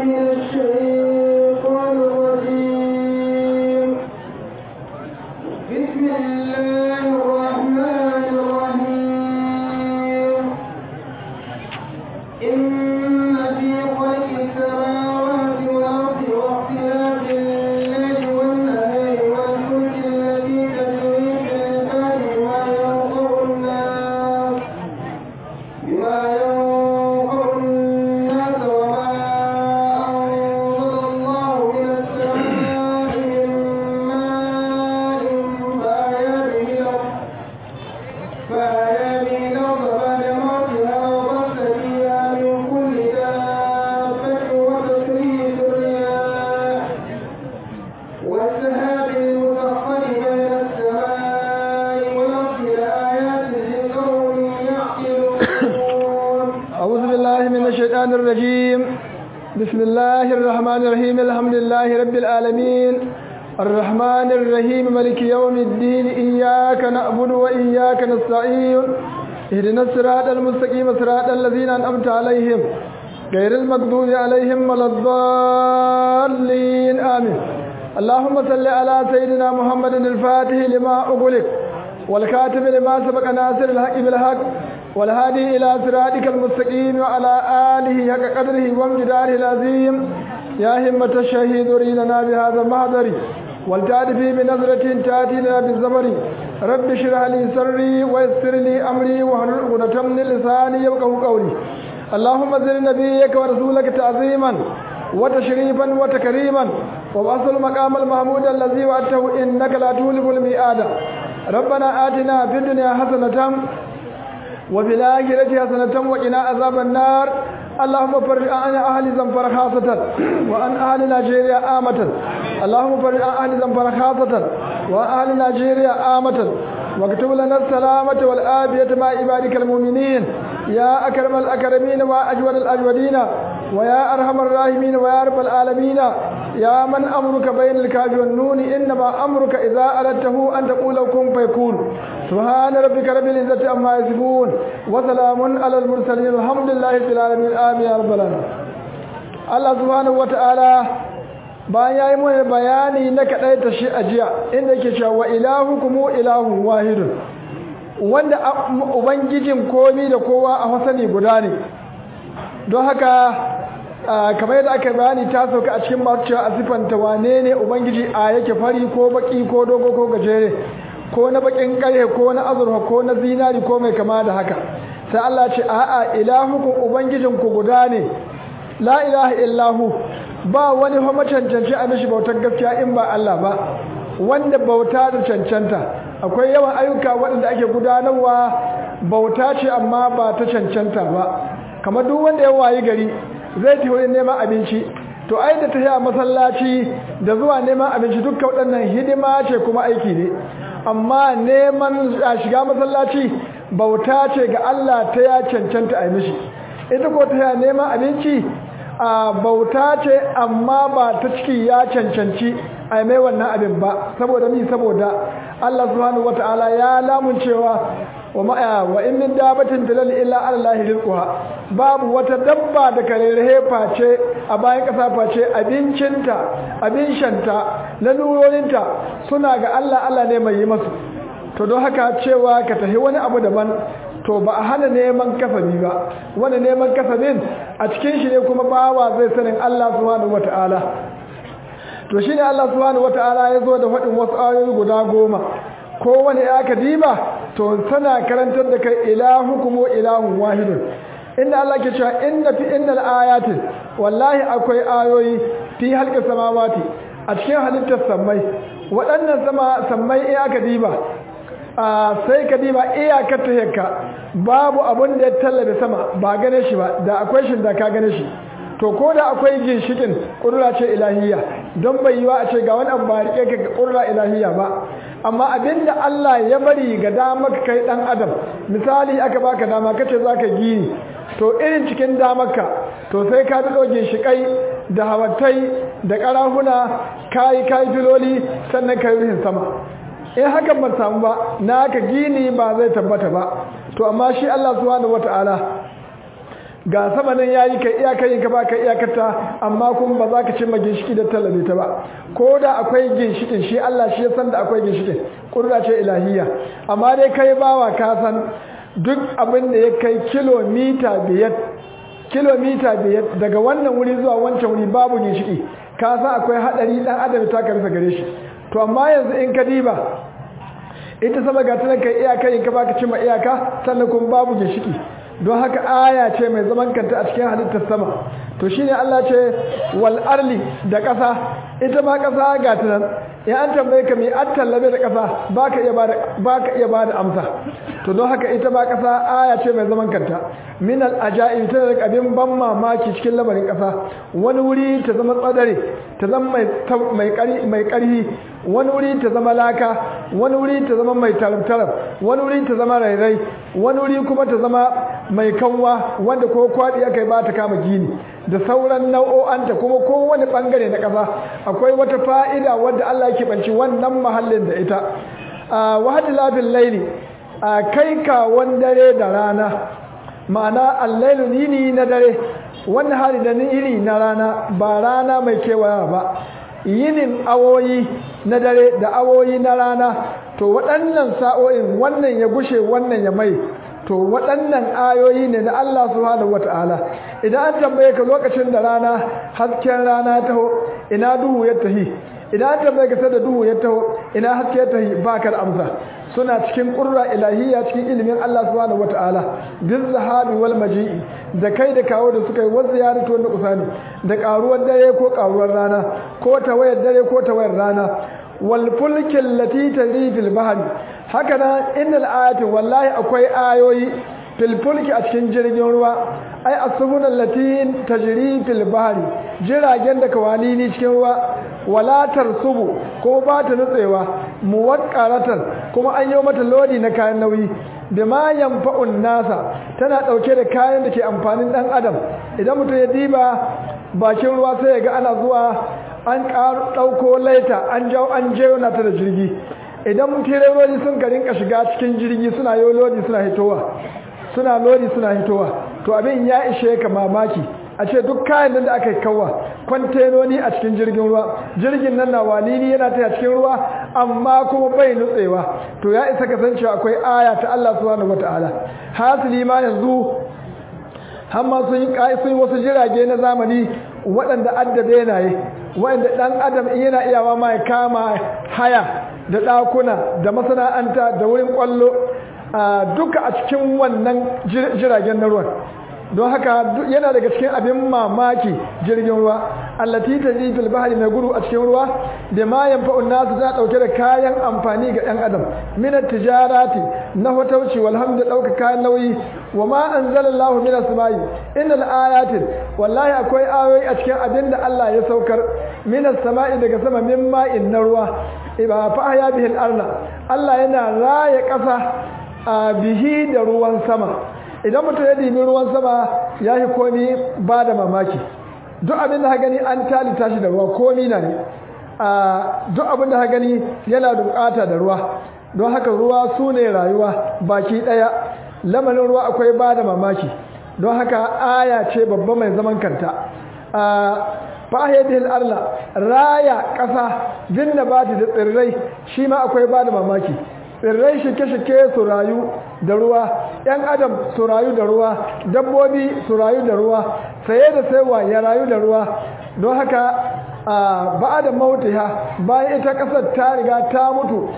من الشيطان الرجيم بسم الله الرحمن الرحيم إن في خلق السماوات والأرض واختلاف الليل والنهار والفلك التي تجري في البحر بما ينفع الناس بما ينفع الناس وما أنزل الله من السماء من ماء فأحيا به الأرض فأحيا به الأرض بعد موتها وبث فيها من كل دابة وتصريف الرياح والسحاب المسخر بين السماء والأرض لآيات لقوم يعقلون أعوذ بالله من الشيطان الرجيم بسم الله الرحمن الرحيم الحمد لله رب العالمين الرحمن الرحيم ملك يوم الدين إياك نعبد وإياك نستعين اهدنا الصراط المستقيم صراط الذين أنعمت عليهم غير المغضوب عليهم ولا الضالين آمين اللهم صل على سيدنا محمد الفاتح لما أغلق والكاتب لما سبق ناصر الحق بالحق والهادي إلى صراطك المستقيم وعلى آله حق قدره وامتداره العظيم يا همة الشهيد ريننا بهذا المحضر والتعرفي بنظرة تأتينا بالزمر رب اشرح لي صدري ويسر لي أمري واحلل عقدة من لساني يفقهوا قولي اللهم زل نبيك ورسولك تعظيما وتشريفا وتكريما وبعث المقام المحمود الذي وعدته إنك لا تولف الميعاد ربنا آتنا في الدنيا حسنة وفي الآخرة حسنة وقنا عذاب النار اللهم فرج عن أهل زنفر خاصة وعن أهل نيجيريا آمة اللهم فرج عن أهل زنفر خاصة وعن أهل نيجيريا آمة واكتب لنا السلامة والآبية مع عبادك المؤمنين يا أكرم الأكرمين وأجود الأجودين ويا أرحم الراحمين ويا رب العالمين يا من أمرك بين الكاف والنون إنما أمرك إذا أردته أن تقول كن فيكون سبحان ربك رب العزة عما يصفون وسلام على المرسلين الحمد لله رب العالمين آمين يا رب العالمين الله سبحانه وتعالى bayan ya yi mana bayani na kaɗai ta shi a jiya inda yake cewa wa ilahu kuma ilahun wahidun wanda ubangijin komi da kowa a hasani guda ne don haka kamar yadda aka bayani ta sauka a cikin masu cewa a siffanta wane ne ubangiji a yake fari ko baki ko dogo ko gajere ko na bakin karhe ko na azurfa ko na zinari ko mai kama da haka sai Allah ce a'a ilahukum ubangijinku guda ne la ilaha illahu ba wani fa macancanci a mishi bautar gaskiya in ba Allah ba wanda bauta da cancanta akwai yawan ayyuka waɗanda ake gudanarwa bauta ce amma ba ta cancanta ba kamar duk wanda ya wayi gari zai tafi wurin neman abinci to ai da tafiya masallaci da zuwa neman abinci dukkan waɗannan hidima ce kuma aiki ne amma neman shiga masallaci bauta ce ga Allah ta ya cancanta a mishi ita ko ta neman abinci a bauta ce amma ba ta ciki ya cancanci a mai wannan abin ba saboda mi saboda Allah subhanahu wata'ala ya lamun cewa wa ma'a wa in min dabatin dalal illa Allah rizquha babu wata dabba da karerehe face a bayan kasa face abincinta abin shanta lalurorinta suna ga Allah Allah ne mai yi masu to don haka cewa ka tafi wani abu daban to ba a hana neman kasabi ba wani neman kasabin a cikin shi ne kuma bawa zai sanin Allah subhanahu wata'ala to shine Allah subhanahu wata'ala ya zo da faɗin wasu ayoyi guda goma kowane ya ka diba to tana karantar da kai ilahukum wa ilahun wahidun inda Allah ke cewa inna fi innal ayati wallahi akwai ayoyi fi halqis samawati a cikin halittar sammai waɗannan sama sammai in aka diba sai ka diba iyakar ta hekka babu abun da ya tallabe sama ba gane shi ba da akwai shi da ka gane shi to ko da akwai ginshikin ƙudura ce ilahiyya don bai yiwa a ce ga wani abu ba rike ka ga ƙudura ilahiyya ba amma abinda Allah ya bari ga damar kai dan adam misali aka baka dama kace zaka gini to irin cikin damarka to sai ka bi dogin shikai da hawatai da karahuna kai kai filoli sannan kai ruhin sama in hakan ba samu ba naka gini ba zai tabbata ba to amma shi Allah subhanahu wataala ga sama nan yayi ka iyaka yin ka baka iyakarta amma kuma ba za ka cimma ginshiki da talabe ta ba ko da akwai ginshikin shi Allah shi ya san da akwai ginshikin kurra ce ilahiyya amma dai kai bawa ka san duk abin da ya kai kilomita biyar kilomita biyar daga wannan wuri zuwa wancan wuri babu ginshiki ka san akwai hadari dan adam ta karsa gare shi to amma yanzu in ka diba ita sama ga tunan kai iyaka in ka baka cimma iyaka sannan kuma babu ginshiki don haka aya ce mai zaman kanta a cikin halittar sama to shine Allah ce wal arli da ƙasa ita ma ƙasa ga tunan in an tambaye ka mai an tallabe da ƙasa baka iya bada baka iya bada amsa to don haka ita ma ƙasa aya ce mai zaman kanta min al ajaib tana da abin ban mamaki cikin lamarin ƙasa wani wuri ta zama tsadare ta zama mai mai ƙari mai ƙarhi wani wuri ta zama laka wani wuri ta zama mai tarab wani wuri ta zama rairai wani wuri kuma ta zama mai kanwa wanda ko kwaɗi aka yi ba ta kama gini da sauran nau'o'anta kuma kowane ɓangare na ƙasa akwai wata fa'ida wadda Allah yake banci wannan mahallin da ita wahadi lafin laili kai kawon dare da rana ma'ana allailu yini na dare wannan hali da iri na rana ba rana mai kewaya ba yinin awoyi na dare da awoyi na rana to waɗannan sa'o'in wannan ya gushe wannan ya mai to waɗannan ayoyi ne na Allah subhanahu wata'ala idan an tambaye ka lokacin da rana hasken rana ya taho ina duhu ya tahi idan an tambaye ka sai da duhu ya taho ina haske ya tahi baka da amsa suna cikin ƙurra ilahiyya cikin ilimin Allah subhanahu wata'ala bil zahabi wal maji'i da kai da kawo da suka yi wasu ziyaratu wanda kusani da ƙaruwar dare ko ƙaruwar rana ko tawayar dare ko tawayar rana wal fulkin lati tajri fil bahri haka nan innal ayati wallahi akwai ayoyi fil fulki a cikin jirgin ruwa ai asbunal lati tajri fil bahri jiragen da kawalini cikin ruwa wala tarsubu ko ba ta nutsewa muwaqqaratan kuma an yi mata lodi na kayan nauyi bima yanfa'un nasa tana dauke da kayan da ke amfanin dan adam idan mutum ya diba bakin ruwa sai ya ga ana zuwa an ɗauko laita an jawo an jeyona ta da jirgi idan tirerori sun ka rinka shiga cikin jirgi suna yi lodi suna hitowa suna lodi suna hitowa to abin ya ishe ka mamaki a ce duk kayan nan da aka yi kawa kwantenoni a cikin jirgin ruwa jirgin nan na walini yana ta cikin ruwa amma kuma bai nutsewa to ya isa kasancewa akwai aya ta Allah subhanahu wataala hasili ma yanzu har ma sun yi wasu jirage na zamani waɗanda addabe yanayi waɗanda ɗan adam yana iyawa ma ya kama haya da ɗakuna da masana'anta da wurin ƙwallo duka a cikin wannan jiragen na ruwan don haka yana daga cikin abin mamaki jirgin ruwa allati tajri fil bahri mai gudu a cikin ruwa da ma yanfa'un nasu za dauke da kayan amfani ga ɗan adam min tijarati na hotauci walhamdu dauka kayan nauyi wa ma anzalallahu minas samai innal ayatin wallahi akwai ayoyi a cikin abin da Allah ya saukar minas samai daga sama min ma'in na ruwa iba fa ya bihil arna Allah yana raya ƙasa a bihi da ruwan sama idan mutum ya dimi ruwan sama ya yi komi ba da mamaki duk abin da ha gani an talita shi da ruwa komi na ne duk abin da ha gani yana da bukata da ruwa don haka ruwa su ne rayuwa baki daya lamarin ruwa akwai ba da mamaki don haka aya ce babba mai zaman kanta fahiyar arla raya ƙasa bin da bati da tsirrai shi ma akwai ba da mamaki tsirrai shike-shike su rayu da ruwa ‘yan adam su rayu da ruwa dabbobi su rayu da ruwa saye da saiwa ya rayu da ruwa don haka ba da mautiha bayan ita ƙasar ta riga ta mutu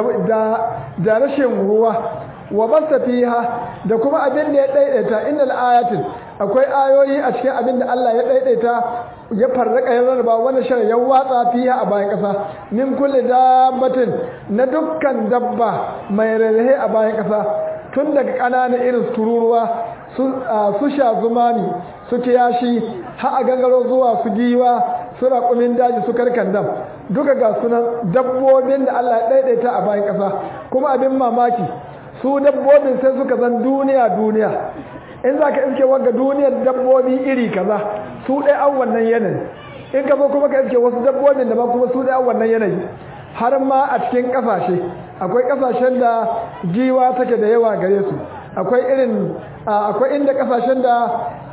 da rashin ruwa wa basta fiha da kuma abin da ya daidaita innal ayatin akwai ayoyi a cikin abin da Allah ya daidaita ya farraka ya rarraba wani shari'a ya watsa fiha a bayan kasa min kulli dabbatin na dukkan dabba mai rarrahe a bayan kasa tun daga ƙananan irin tururuwa su sha zumami su kiyashi har a gangaro zuwa su giwa su raƙumin daji su karkandam duka ga sunan dabbobin da Allah ya daidaita a bayan kasa kuma abin mamaki su dabbobin sai suka zan duniya duniya in za ka iske wanga duniyar dabbobi iri kaza su ɗaya an wannan yanayi in ka zo kuma ka iske wasu dabbobin da ba kuma su ɗaya an wannan yanayi har ma a cikin ƙasashe akwai ƙasashen da giwa take da yawa gare su akwai irin akwai inda ƙasashen da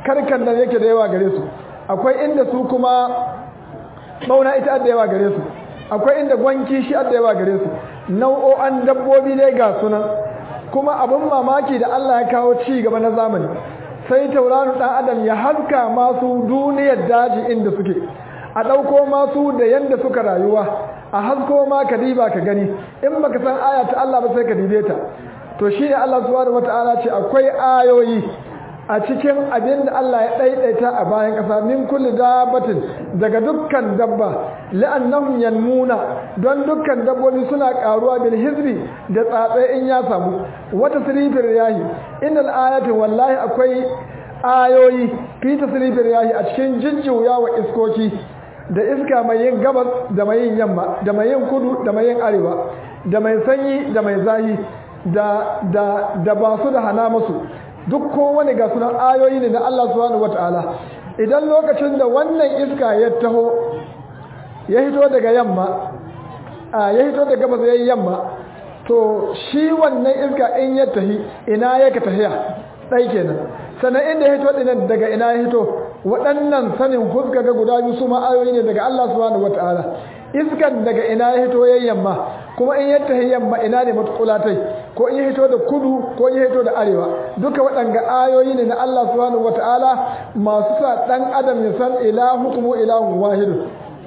karkan da yake da yawa gare su akwai inda su kuma bauna ita da yawa gare su akwai inda gwanki shi da yawa gare su nau'o'an dabbobi ne ga sunan kuma abin mamaki da Allah ya kawo ci gaba na zamani sai tauraron dan adam ya haska masu duniyar daji inda suke a ɗauko masu da yanda suka rayuwa a hasko ma ka diba ka gani in baka san aya ta Allah ba sai ka dibe ta to shi ne Allah subhanahu wata'ala ce akwai ayoyi a cikin abin da Allah ya ɗaiɗaita a bayan ƙasa min kulli dabbatin daga dukkan dabba la'annahum yanmuna don dukkan dabbobi suna ƙaruwa bil hizbi da tsatsai in ya samu wata silifin riyahi innal ayati wallahi akwai ayoyi fi tasrifin riyahi a cikin jijjiya wa iskoki da iska mai yin gabas da mai yin yamma da mai yin kudu da mai yin arewa da mai sanyi da mai zahi da da da ba su da hana musu duk kowane ga sunan ayoyi ne na Allah subhanahu wataala idan lokacin da wannan iska ya taho ya hito daga yamma a ya hito daga gabas yayin yamma to shi wannan iska in ya tahi ina yake tahiya dai kenan sannan inda ya hito dinan daga ina ya hito waɗannan sanin fuska ga guda biyu su ma ayoyi ne daga Allah subhanahu wataala iskan daga ina ya hito yayin yamma kuma in ya tahi yamma ina ne matukulatai ko in ya hito da kudu ko in ya hito da arewa duka waɗanga ayoyi ne na Allah subhanahu wataala masu sa dan adam ya san ilahukum ilahun wahidun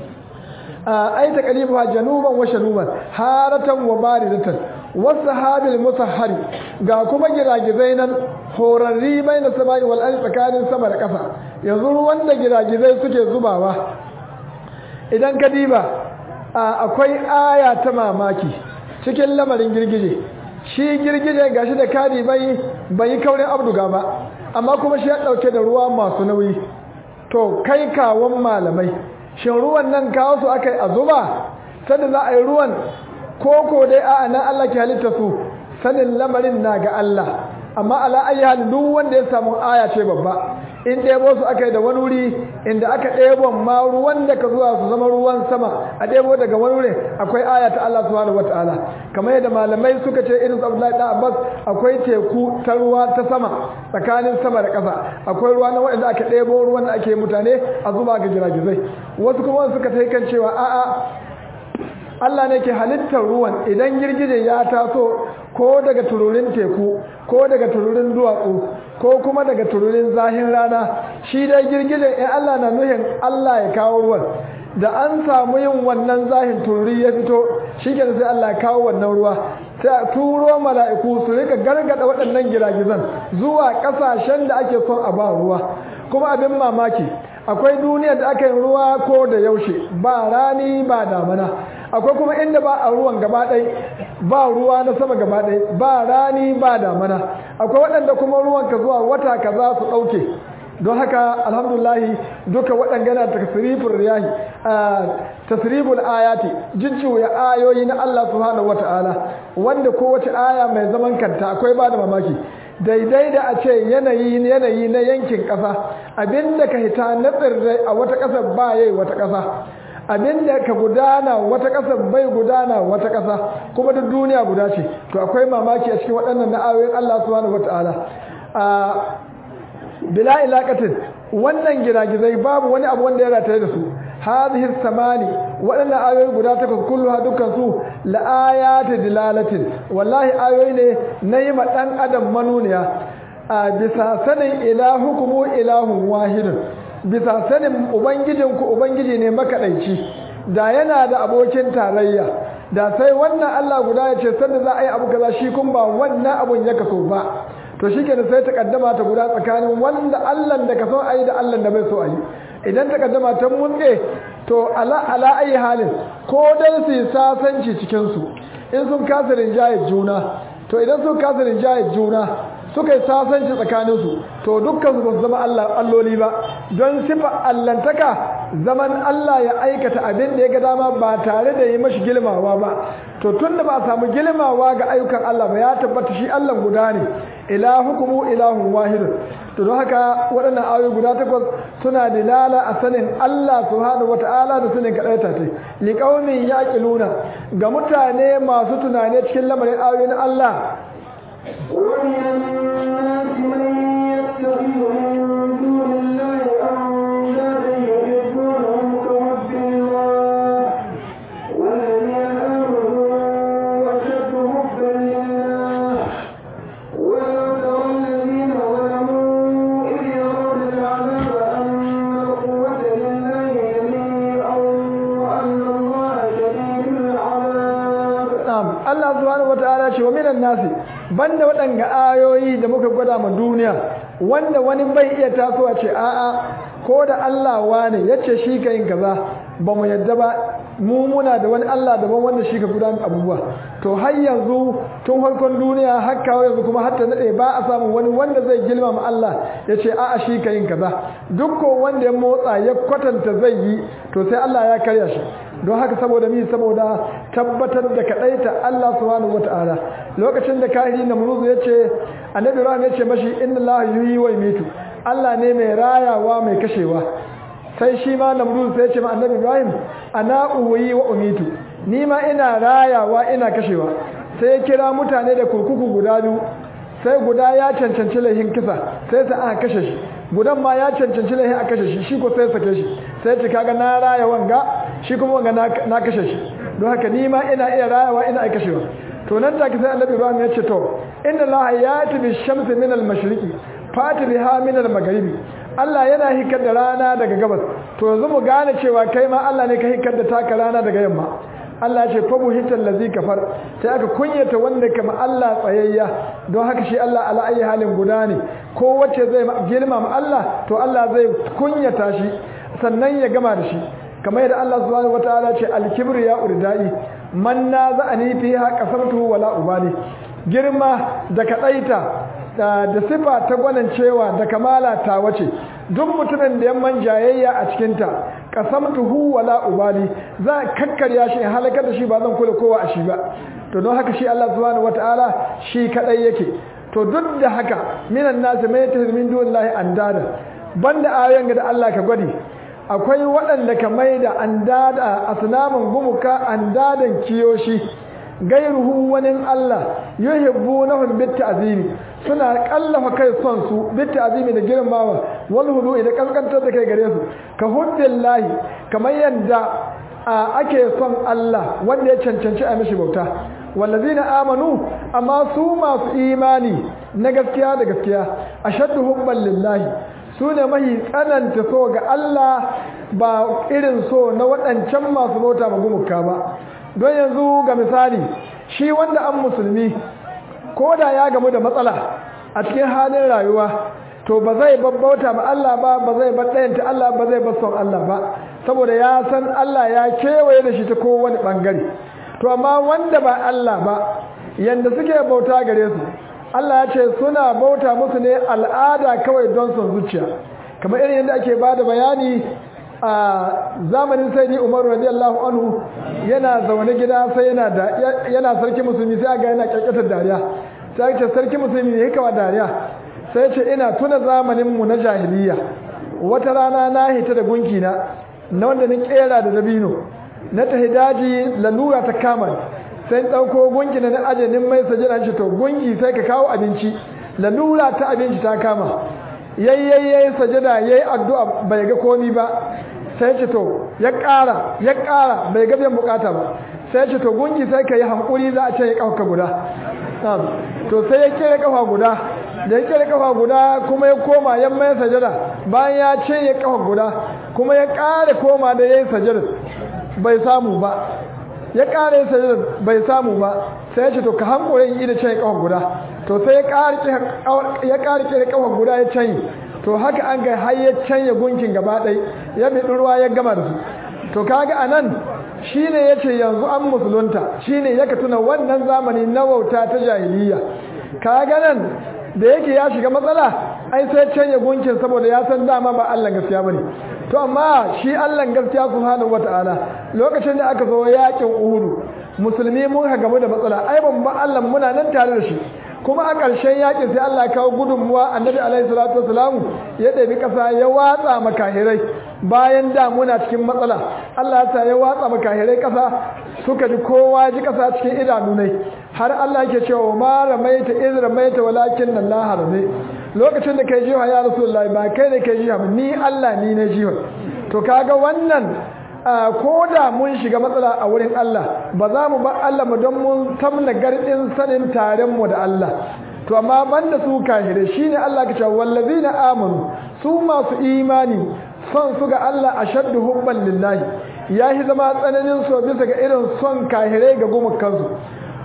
ai taqribuha januban wa shanuban haratan wa baridatan wasahabil musahhari ga kuma giragizai nan horarri bai na sama'i wal ardi tsakanin sama da ƙasa yanzu ruwan da giragizai suke zubawa idan ka diba akwai aya ta mamaki cikin lamarin girgije shi girgije gashi da kadi bai bai kaurin abduga ba amma kuma shi ya dauke da ruwa masu nauyi to kai kawon malamai shin ruwan nan kawo su akai a zuba sanda za a yi ruwan koko dai a'a nan Allah ke halitta su sanin lamarin na ga Allah amma ala ayi hal duk wanda ya samu aya ce babba in ɗebo su aka yi da wani wuri inda aka ɗebo ma ruwan da ka zuwa su zama ruwan sama a ɗebo daga wani wuri akwai aya ta Allah subhanahu wataala kamar yadda malamai suka ce irin Abdullahi da Abbas akwai teku ta ruwa ta sama tsakanin sama da ƙasa akwai ruwa na waɗanda aka ɗebo ruwan da ake mutane a zuba ga giragizai wasu kuma suka ta kan cewa a'a Allah ne ke halittar ruwan idan girgije ya taso ko daga tururin teku ko daga tururin duwatsu ko kuma daga tururin zahin rana shi dai girgije in Allah na nuhin Allah ya kawo ruwan da an samu yin wannan zahin tururi ya fito shi ke sai Allah ya kawo wannan ruwa sai turo mala'iku su rika gargada waɗannan giragizan zuwa ƙasashen da ake son a ba ruwa kuma abin mamaki akwai duniyar da aka yi ruwa ko da yaushe ba rani ba damana akwai kuma inda ba a ruwan gaba ɗai ba ruwa na sama gaba ɗai ba rani ba damana akwai waɗanda kuma ruwan ka zuwa wata ka za su ɗauke don haka alhamdulahi duka waɗanda na tasirifin riyahi tasirifin ayati jijjiwa ayoyi na Allah subhanahu wata'ala wanda kowace aya mai zaman kanta akwai ba da mamaki daidai da a ce yanayi yanayi na yankin ƙasa abinda ka hita na tsirrai a wata ƙasar ba yayi wata ƙasa abinda ka gudana wata ƙasar bai gudana wata ƙasa kuma duk duniya guda ce to akwai mamaki a cikin waɗannan na'ayoyin Allah subhanahu wata'ala a bila ilaqatin wannan giragizai babu wani abu wanda ya rataye da su hadhihi samani waɗannan ayoyi guda takwas kulluha dukkan su la ayati dilalatin wallahi ayoyi ne na yi ma dan adam manuniya a bisa sanin ilahukumu ilahun wahidun bisa sanin ubangijinku ubangiji ne makaɗaici da yana da abokin tarayya da sai wannan Allah guda ya ce sanda za a yi abu kaza shi kun ba wannan abun ya kaso ba to shi kenan sai ta kaddama ta guda tsakanin wanda Allah da ka so a yi da Allah da bai so a yi idan ta kaddama ta munɗe to ala ala ayi halin ko dai su yi sasanci cikin su in sun kasa rinjaye juna to idan sun kasa rinjaye juna suka yi sasanci tsakaninsu to dukkan su ba su zama alloli ba don sifa allantaka zaman Allah ya aikata abin da ya ga dama ba tare da yi mashi girmawa ba to tun da ba a samu girmawa ga ayyukan Allah ba ya tabbata shi Allah guda ne ilahukumu ilahun wahidun to don haka waɗannan ayoyi guda takwas suna dilala a sanin Allah subhanahu wata'ala da sanin kaɗaita ta liƙaunin yaƙiluna ga mutane masu tunane cikin lamarin ayoyin Allah ومن الناس من يتخذ من دون Allah subhanahu wataala ce wa minan nasi banda waɗanga ayoyi da muka gwada ma duniya wanda wani bai iya tasowa ce a'a ko da Allah wane yace shi ka yin kaza ba mu yadda ba mu muna da wani Allah daban wanda shi ka gudanar abubuwa to har yanzu tun farkon duniya har kawo yanzu kuma har ta nade ba a samu wani wanda zai girmama Allah ya ce a'a shi ka yin kaza duk ko wanda ya motsa ya kwatanta zai yi to sai Allah ya karya shi don haka saboda mi saboda tabbatar da kadaita Allah subhanahu wataala lokacin da kahiri namruzu ya ce annabi Ibrahim ya ce mashi inna Allah yuhyi wa yumitu Allah ne mai rayawa mai kashewa sai shi ma namruz sai ce ma annabi ibrahim ana uwi wa umitu ni ma ina rayawa ina kashewa sai ya kira mutane da kurkuku guda biyu sai guda ya cancanci laihin kisa sai sa aka kashe shi gudan ma ya cancanci laihin a kashe shi shi ko sai sake shi sai ce kaga na raya wanga shi kuma wanga na kashe shi don haka ni ma ina iya rayawa ina iya kashewa to nan take sai annabi ibrahim ya ce to inna allaha yati bi shamsi min al mashriqi fati biha min al magharibi Allah yana hikar da rana daga gabas to yanzu mu gane cewa kai ma Allah ne ka hikar da taka rana daga yamma Allah ce fa buhital ladzi kafar sai aka kunyata wanda kama Allah tsayayya don haka shi Allah ala ayi halin guda ne ko wacce zai girmama Allah to Allah zai kunyata shi sannan ya gama da shi kamar yadda Allah subhanahu wataala ce al-kibru ya urdai man naza'ani fiha qasamtuhu wala ubali girma da kadaita da sifa ta gwanin cewa da kamala ta wace duk mutumin da yamman jayayya a cikinta qasamtuhu wala ubali za kakkarya shi halakar da shi ba zan kula kowa a shi ba to don haka shi Allah subhanahu wataala shi kadai yake to duk da haka minan nasi mai tahmin dunillahi andada banda ayoyin da Allah ka gwadi akwai waɗanda ka maida andada asnaman gumuka andadan kiyoshi gairuhu wani Allah yuhibbunahum bitta'zimi suna kallafa kai son su bitta'zimi da girmamawa wal hudu da kaskantar da kai gare su ka hubbillahi kamar yadda ake son Allah wanda ya cancanci a mishi bauta wallazina amanu amma su masu imani na gaskiya da gaskiya ashaddu hubban lillahi su ne mahi tsananta so ga Allah ba irin so na waɗancan masu bauta magumuka ba don yanzu ga misali shi wanda an musulmi ko da ya gamu da matsala a cikin halin rayuwa to ba zai babbauta ma Allah ba ba zai baɗayanta Allah ba zai son Allah ba saboda ya san Allah ya kewaye da shi ta kowane ɓangare to amma wanda ba Allah ba yanda suke bauta gare su Allah ya ce suna bauta musu ne al'ada kawai don son zuciya kamar irin yadda ake ba da bayani a zamanin sai ni umaru radiyallahu anhu yana zaune gida sai yana da yana sarki musulmi sai ga yana kyakkatar dariya sai ce sarki musulmi ne hikawa dariya sai ce ina tuna zamanin mu na jahiliya wata rana na hita da gunki na na wanda ni kera da dabino na tahi daji lalura ta kama sai dauko gunki na na ajenin mai sajira shi to gunki sai ka kawo abinci lalura ta abinci ta kama yayyayi sajada yayi addu'a bai ga komi ba sai ce to ya ƙara ya ƙara bai ga biyan bukata ba sai ce to gungi sai ka yi hankuri za a ce ya kafa guda to sai ya kere kafa guda da ya kere kafa guda kuma ya koma ya mai sajada bayan ya ce ya kafa guda kuma ya ƙara koma da ya yi sajada bai samu ba ya ƙara yin sajada bai samu ba sai ya ce to ka hankuri yi da ce ya kafa guda to sai ya ƙara kere kafa guda ya canyi to haka an ga har ya canya gunkin gaba ɗai ya bi ruwa ya gama da su to kaga anan shine yace yanzu an musulunta shine yaka tuna wannan zamani na wauta ta jahiliya kaga nan da yake ya shiga matsala ai sai canya gunkin saboda ya san dama ba Allah gaskiya bane to amma shi Allah gaskiya subhanahu wataala lokacin da aka zo yakin Uhud musulmi mun ha gamu da matsala ai ban ba Allah muna nan tare da shi kuma a ƙarshen yakin sai Allah ya kawo gudunmuwa annabi alaihi salatu wasalam ya ɗabi ƙasa ya watsa makahirai bayan da muna cikin matsala Allah ya sa ya watsa makahirai ƙasa suka ji kowa ji ƙasa cikin idanu ne har Allah yake cewa ma ramaita iz ramaita walakin Allah harame lokacin da kai jiha ya rasulullahi ba kai ne kai jiha ni Allah ni ne jiha to kaga wannan ko da mun shiga matsala a wurin Allah ba za mu ba Allah mu don mun tamna gardin sanin taren mu da Allah to amma banda su kahire shine Allah ka ce wallazina amanu su masu imani son su ga Allah ashaddu hubban lillahi yahi zama tsananin so bisa ga irin son kahire ga gumukansu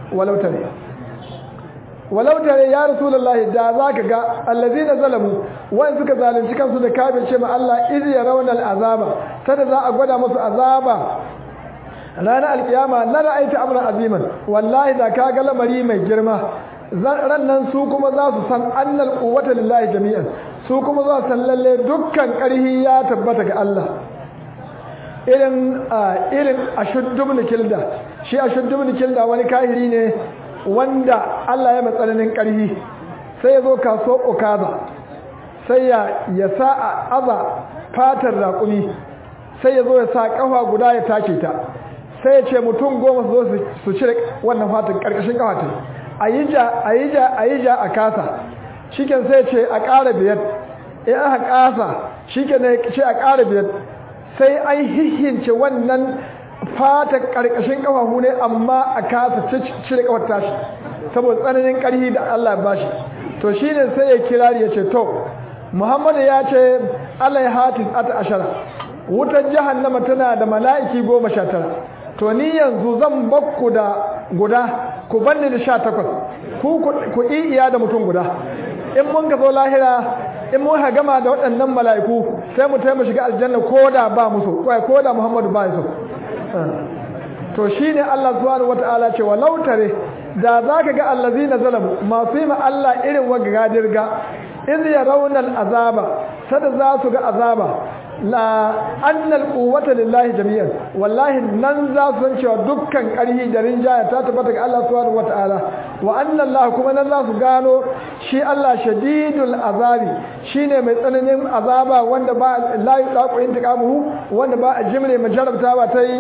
walau tare walau tare ya rasulullahi da zaka ga allazina zalamu wa'in suka zalunci kansu da kafirce ma Allah iz yarawna al'azaba tada za a gwada musu azaba ranar alkiyama na ra'aita amran aziman wallahi da ka ga lamari mai girma rannan su kuma za su san annal quwwata lillahi jami'an su kuma za su san lalle dukkan ƙarhi ya tabbata ga Allah irin irin ashuddubni kilda shi ashuddubni kilda wani kahiri ne wanda Allah ya matsananin ƙarhi sai ya zo kaso okaza sai ya ya sa a aza fatar raƙumi sai ya zo ya sa ƙafa guda ya take ta sai ya ce mutum goma su zo su cire wannan fatar ƙarƙashin ƙafa ta a yi ja a yi ja a yi ja a kasa shiken sai ce a ƙara biyar in aka kasa shiken ce a ƙara biyar sai an hihince wannan fata ƙarƙashin ƙafafu ne amma a kasa cire ƙafar tashi saboda tsananin ƙarfi da Allah ya bashi to shine sai ya kirari ya ce to Muhammadu ya ce Allah ya hatin ata ashara wutar jahannama tana da mala'iki goma sha tara to ni yanzu zan bakku da guda ku banni da sha takwas ku ku iya da mutum guda in mun ka zo lahira in mun ha gama da waɗannan mala'iku sai mu taimu shiga aljanna ko da ba musu ko da muhammadu ba su to shine Allah subhanahu wata'ala ce walau tare da zaka ga allazina zalamu masu yi ma Allah irin wa gadirga iz yarawna azaba sada za su ga azaba la annal quwwata lillahi jami'an wallahi nan za su san cewa dukkan ƙarhi da rinjaya ta tabbata ga Allah subhanahu wataala wa anna Allah kuma nan za su gano shi Allah shadidul azabi shine mai tsananin azaba wanda ba la yaqu intiqamuhu wanda ba a jimre majarabta ba ta yi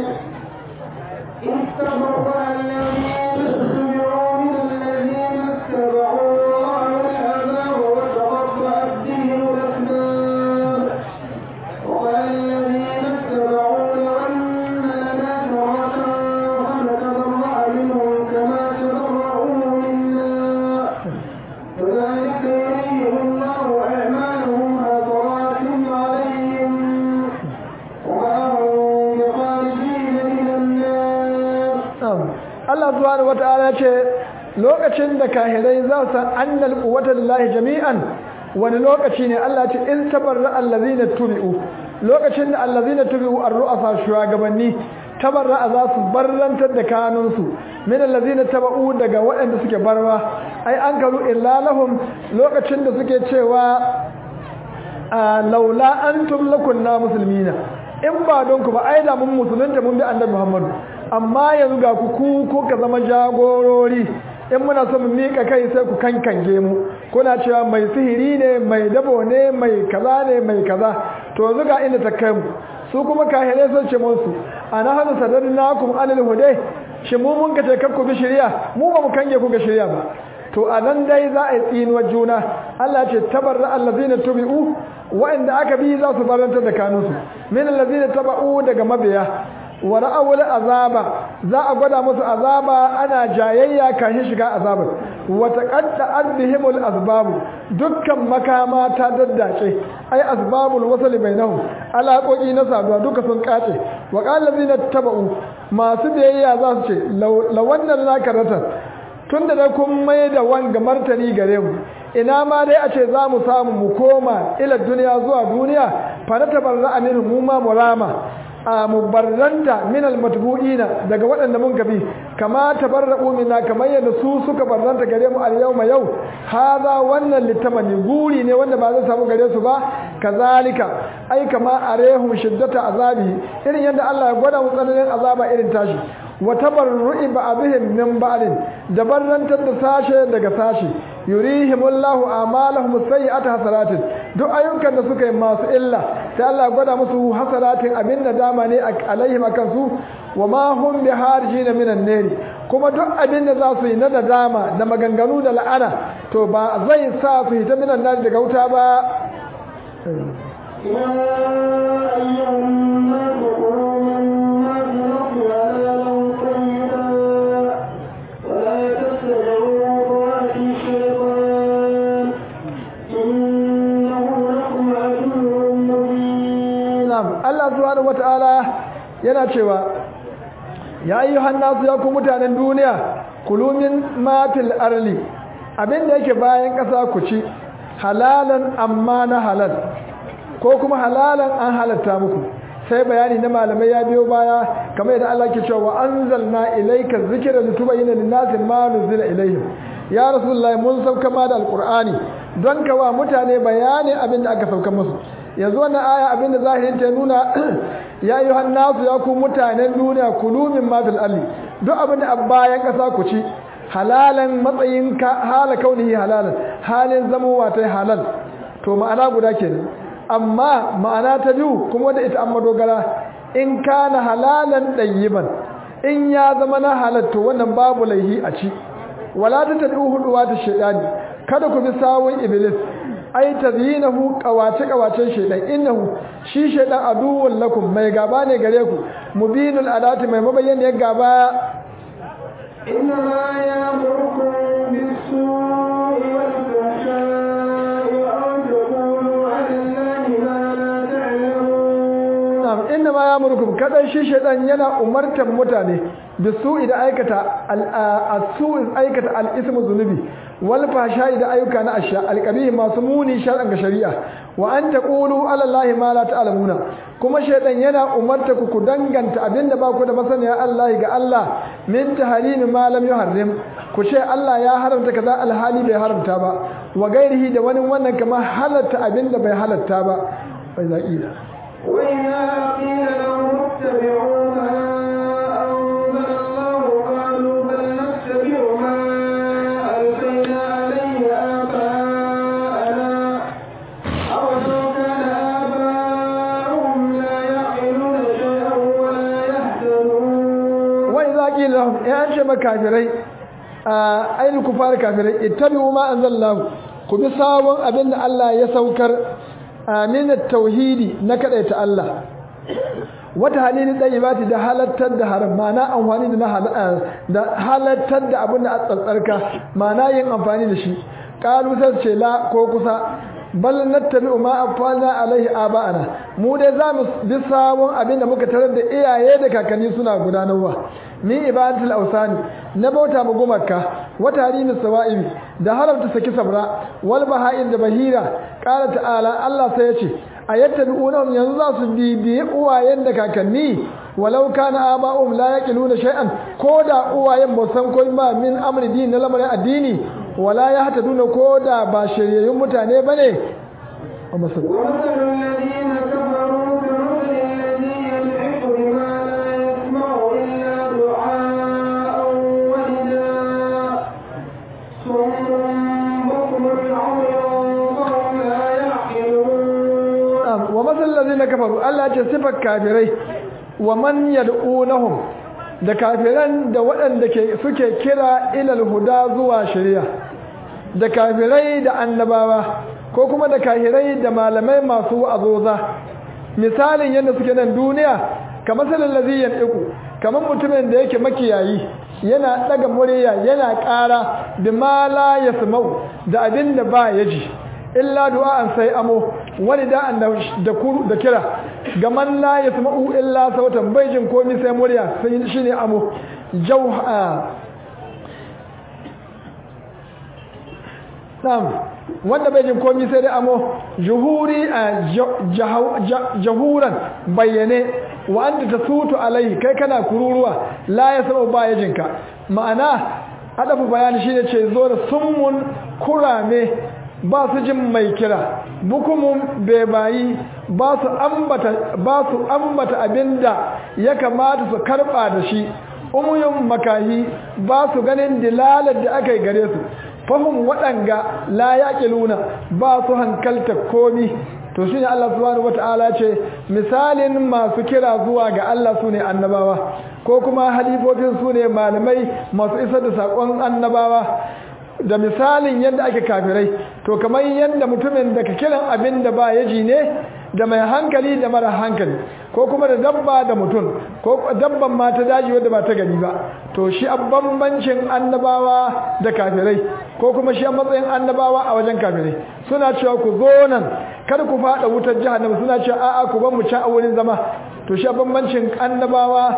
Allah subhanahu wata'ala ce lokacin da kahirai za su san annal quwwata lillahi jami'an wani lokaci ne Allah ce in tabarra allazina tubi'u lokacin da allazina tubi'u ar-ru'asa shugabanni tabarra za su barrantar da kanunsu min allazina taba'u daga waɗanda suke barwa ai an karu illa lahum lokacin da suke cewa laula antum lakunna muslimina in ba don ku ba ai da mun musulunta mun bi annabi Muhammadu amma yanzu ga ku ku ko ka zama jagorori in muna son mu mika kai sai ku kankange mu kuna cewa mai sihiri ne mai dabo ne mai kaza ne mai kaza to yanzu ga inda ta kai mu su kuma kahire sun ce musu ana hanu sadarnakum anil hudai shi mu mun kace kar ku bi shari'a mu ba mu kange ku ga shari'a ba to a nan dai za a yi tsinuwar juna Allah ce tabarra allazina tubi'u wa'anda aka bi za su barantar da kanunsu min allazina taba'u daga mabiya wa ra'awul azaba za a gwada musu azaba ana jayayya kashin shiga azabar wa taqadda'at bihimul asbab dukkan makama ta daddace ai asbabul wasl bainahum alaƙoƙi na saduwa duka sun kace wa qala allazina taba'u masu biyayya za su ce lawannan nakaratan tunda da kun mai da wanga martani gare mu ina ma dai a ce za mu samu mu koma ila duniya zuwa duniya fa na tabarra aminu mu ma murama a mubarranta min almatbu'ina daga waɗanda mun gabi kama tabarra'u minna kamar yadda su suka barranta gare mu al-yawma yau hada wannan litamani guri ne wanda ba zai samu gare su ba kazalika ai kama arehum shiddata azabi irin yadda Allah ya gwada mu tsananin azaba irin tashi wa tabarru'i ba'dihim min ba'din da barrantar da sashe daga sashe yurihimullahu amalahum sayyi'at hasaratin duk ayyukan da suka yi masu illa sai Allah gwada musu hasaratin abin da dama ne alaihim akan su wa ma hum biharjina minan nari kuma duk abin da za su yi na nadama da maganganu da la'ana to ba zai sa su hita minan nari daga wuta ba يا أيها الناس كلوا مما في الأرض حلالا طيبا ولا تتبعوا خطوات الشيطان إنه لكم عدو مبين na'am Allah subhanahu wataala yana cewa ya ayyuhan nasu ya ku mutanen duniya kulumin matil arli abinda yake bayan ƙasa ku ci halalan amma na halal ko kuma halalan an halatta muku sai bayani na malamai ya biyo baya kamar yadda Allah ke cewa wa anzalna ilayka dhikra litubayyana lin-nasi ma nuzila ilayhim ya rasulullahi mun sauka ma da alqur'ani don ka wa mutane bayani abin da aka sauka musu yanzu wannan aya abin da zahirin ta nuna ya yi nasu ya ku mutanen duniya kulu min ma fil ardi duk abin da bayan kasa ku ci halalan matsayin ka hala kaunihi halalan halin zamowa ta halal to ma'ana guda kenan amma ma'ana ta biyu kuma da ita an madogara in kana halalan ɗayyiban in ya zama na halatto wannan babu laihi a ci wala ta tabi huduwa ta shaidani kada ku bi sawun iblis ai tazyinahu qawace qawacen shaidan innahu shi shaidan aduwwun lakum mai gaba ne gare ku mubinul adati mai mabayyaniyar gaba إنما يأمركم بالسوء والفحشاء وأن تقولوا على الله ما لا تعلمون na'am inna ma ya'murukum kadan shi shaytan yana umartan mutane da su idan aikata al-su aikata al-ismu zunubi wal fahsha da ayyuka na asha al-qabih masu muni shar'an ga shari'a wa an taqulu ala allahi ma la ta'lamuna kuma shaytan yana umarta ku ku danganta abinda ba ku da masaniya Allah ga Allah min tahrimi ma lam yuharrim ku ce Allah ya haramta kaza alhali bai haramta ba wa gairihi da wani wannan kamar halatta abinda bai halatta ba bai zaqila وإذا قيل لهم اتبعوا ما أنزل الله قالوا بل نتبع ما ألقينا عليه آباءنا أولو كان آباؤهم لا يعقلون شيئا ولا يهتدون wai za ƙi lahum ya an ce makafirai a ainihin kufar kafirai ittabi'u ma anzalallahu ku bi sabon abin da Allah ya saukar aminat tauhidi na kadaita Allah wata halili ɗayyibati da halattar da haram ma'ana amfani da da halattar da abin da a tsantsarka ma'ana yin amfani da shi ƙalu sai ce la ko kusa bal nattabi'u ma afalna alaihi aba'ana mu dai za mu bi sabon abin da muka tarar da iyaye da kakanni suna gudanarwa min ibadatul awsani na bauta mu gumaka wa tarihi sawa'ibi da haramta saki sabra wal baha'in da bahira qala ta'ala Allah sai yace ayattabi'unahum yanzu za su bibiye uwayen da kakanni walau kana aba'um la yaqiluna shay'an koda uwayen ba san koyi ba min amri din na lamarin addini wala yahtaduna koda ba shiryayyun mutane bane ومثل الذين كفروا كمثل الذي ينعق بما لا يسمع إلا دعاء ونداء صم بكم عمي فهم لا يعقلون wa masal ladina kafaru Allah ce sifar kafirai wa man yad'unahum da kafiran da waɗanda ke suke kira ilal huda zuwa shari'a da kafirai da annabawa ko kuma da kafirai da malamai masu wa'azoza misalin yadda suke nan duniya kamar salal ladhi yanqu kamar mutumin da yake makiyayi yana daga murya yana ƙara bima la yasma'u da abin da ba ya ji illa du'a'an sai amo wani da'an da kuru da kira gaman la yasma'u illa sautan bai jin komai sai murya sai shine amo jauha Na'am wanda bai jin komai sai dai amo juhuri jahuran bayyane wa anta tasutu alai kai kana kururuwa la yasma'u ba ya jinka ma'ana adafu bayani shine ce zo da summun kurame ba su jin mai kira bukumun bebayi ba su ambata ba su ambata abinda ya kamata su karba da shi umuyun makahi ba su ganin dilalar da aka yi gare su fahim waɗanga la yaƙiluna ba su hankalta komi to shi ne Allah subhanahu wata'ala ce misalin masu kira zuwa ga Allah su ne annabawa ko kuma halifofin su ne malamai masu isar da saƙon annabawa da misalin yadda ake kafirai to kamar yadda mutumin da ka kiran abin da ba yaji ne da mai hankali da mara hankali ko kuma da dabba da mutum ko dabban ma ta daji wadda ba ta gani ba to shi a bambancin annabawa da kafirai ko kuma shi a matsayin annabawa a wajen kafirai suna cewa ku zo nan kar ku fada wutar jahannama suna cewa a'a ku ban mu ci a wurin zama to shi a bambancin annabawa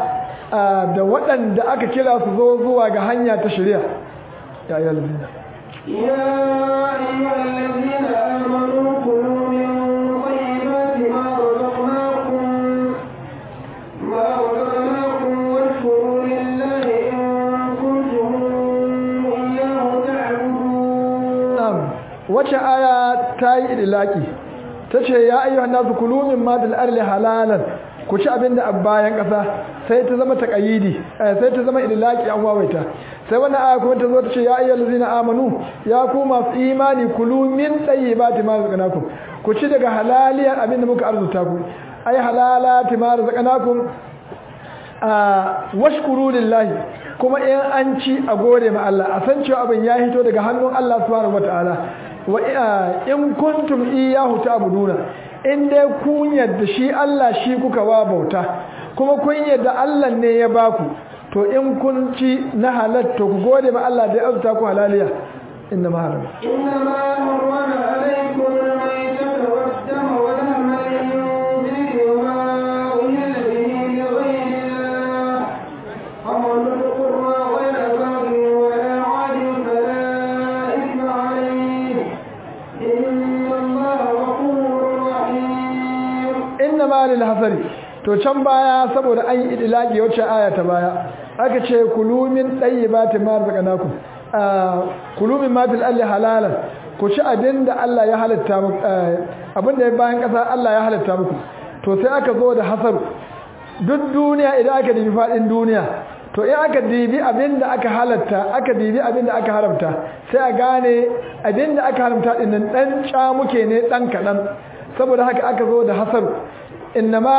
da waɗanda aka kira su zo zuwa ga hanya ta shari'a ya yi alzina يا أيها الذين آمنوا كلوا من طيبات ما رزقناكم ما رزقناكم واشكروا لله إن كنتم إياه تعبدون na'am wace aya ta yi idilaki ta ce ya ayyuhan nasu kulu min ma dal arli halalan ku ci abin da a bayan ƙasa sai ta zama taƙayidi sai ta zama idilaki an wawaita sai wannan aya kuma ta zo ta ce ya ayyuhal ladzina amanu ya ku masu imani kulu min tayyibati ma razaqnakum ku ci daga halaliyar abin da muka arzuta ku ai halalati ma razaqnakum a washkuru lillahi kuma in an ci a gode ma Allah a san cewa abin ya hito daga hannun Allah subhanahu wataala wa in kuntum iyyahu ta'buduna in dai kun yadda shi Allah shi kuka wa bauta kuma kun yadda Allah ne ya baku to in kun ci na halatta ku gode ma Allah da ya azta ku halaliya inna ma haram إنما حرم عليكم الميتة والدم ولحم الخنزير وما أهل به لغير الله ومن اضطر غير باغ ولا عاد فلا إثم عليه إن الله غفور رحيم inna ma lil hasari to can baya saboda an yi idlaki wacce aya ta baya aka ce kulu min tayyibati ma razaqnakum kulu min ma fil ardi halalan ku ci abinda Allah ya halatta muku abinda ya bayan kasa Allah ya halatta muku to sai aka zo da hasaru duk duniya idan aka dibi fadin duniya to in aka dibi abinda aka halatta aka dibi abinda aka haramta sai a gane abinda aka haramta din nan dan muke ne dan kadan saboda haka aka zo da hasaru innama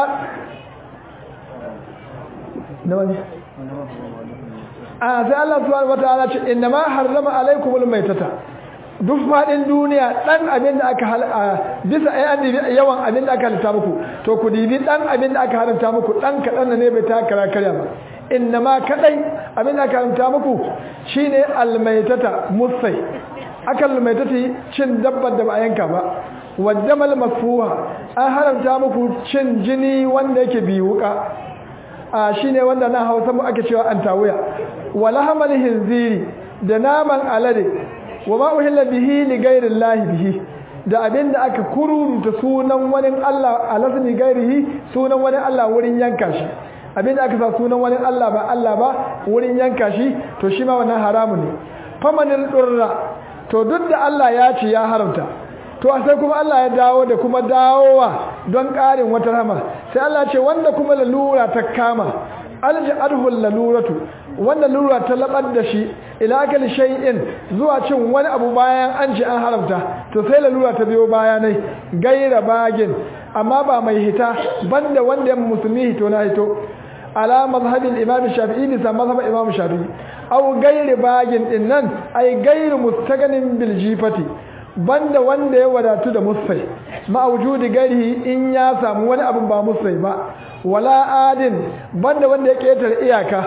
nawani a sai Allah subhanahu wataala ce innama harrama alaikumul maitata duk fadin duniya dan abin da aka bisa ai an dibi yawan abin da aka halitta muku to ku dibi dan abin da aka haramta muku dan kadan ne bai ta kara karya ba innama kadai abin da aka haramta muku shine almaitata musai akal maitati cin dabbar da ba a yanka ba waddamal masfuha an haramta muku cin jini wanda yake bi wuka a shine wanda na Hausa mu ake cewa antawuya wala hamal hinziri da naman alade wa ma uhilla bihi li ghairi llahi bihi da abinda aka kururuta sunan wani Allah alasni gairihi sunan wani Allah wurin yanka shi abinda aka sa sunan wani Allah ba Allah ba wurin yanka shi to shi ma wannan haramun ne famanil durra to duk da Allah ya ce ya haramta to sai kuma Allah ya dawo da kuma dawowa don ƙarin wata rama sai Allah ce wanda kuma lalura ta kama alji adhul laluratu wanda lalura ta labar da shi ila akal shay'in zuwa cin wani abu bayan an ce an haramta to sai lalura ta biyo bayanai gaira bagin amma ba mai hita banda wanda musulmi hito na hito ala mazhabin imam shafi'i bisa mazhab imam shafi'i aw gairi bagin din nan ay gairi mustaganin bil jifati banda wanda ya wadatu da musai ma'aujudi gari in ya samu wani abin ba musai ba wala adin banda wanda ya ketar iyaka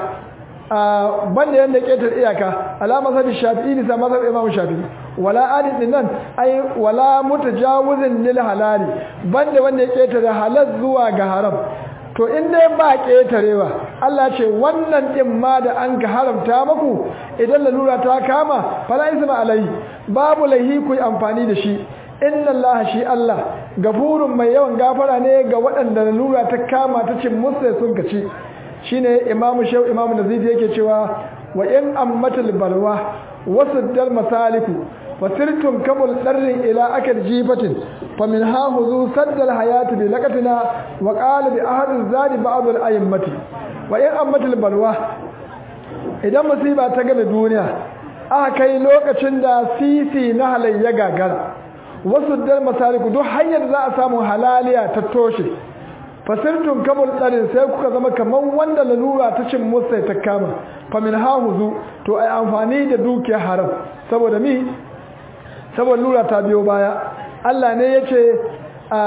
banda yanda ya ketar iyaka alama sabi shafi'i bisa mazhab imam shafi'i wala adin din nan ai wala mutajawizin lil halali banda wanda ya ketar halal zuwa ga haram to in dai ba ƙetarewa Allah ce wannan ɗin ma da an ka haramta maku idan lalura ta kama fala isma alai babu laihi ku amfani da shi inna Allah shi Allah gafurun mai yawan gafara ne ga waɗanda lalura ta kama ta cin musu sun kaci shine Imam Shaw Imam Nazidi yake cewa wa in ammatul balwa wasuddal masaliku wasirtum kabul darrin ila akal jifatin famin ha huzu saddal hayati bi laqatina wa qala bi ahad zadi ba'd al a'immati wa in ammatul balwa idan musiba ta game duniya aka kai lokacin da sisi na halayya gagara wasu dal masaliku duk hanyar za a samu halaliya ta toshe fasirtun kabul darin sai kuka zama kamar wanda lalura ta cin musa ta kama famin ha huzu to ai amfani da dukiyar haram saboda mi saboda lura ta biyo baya Allah ne ya ce a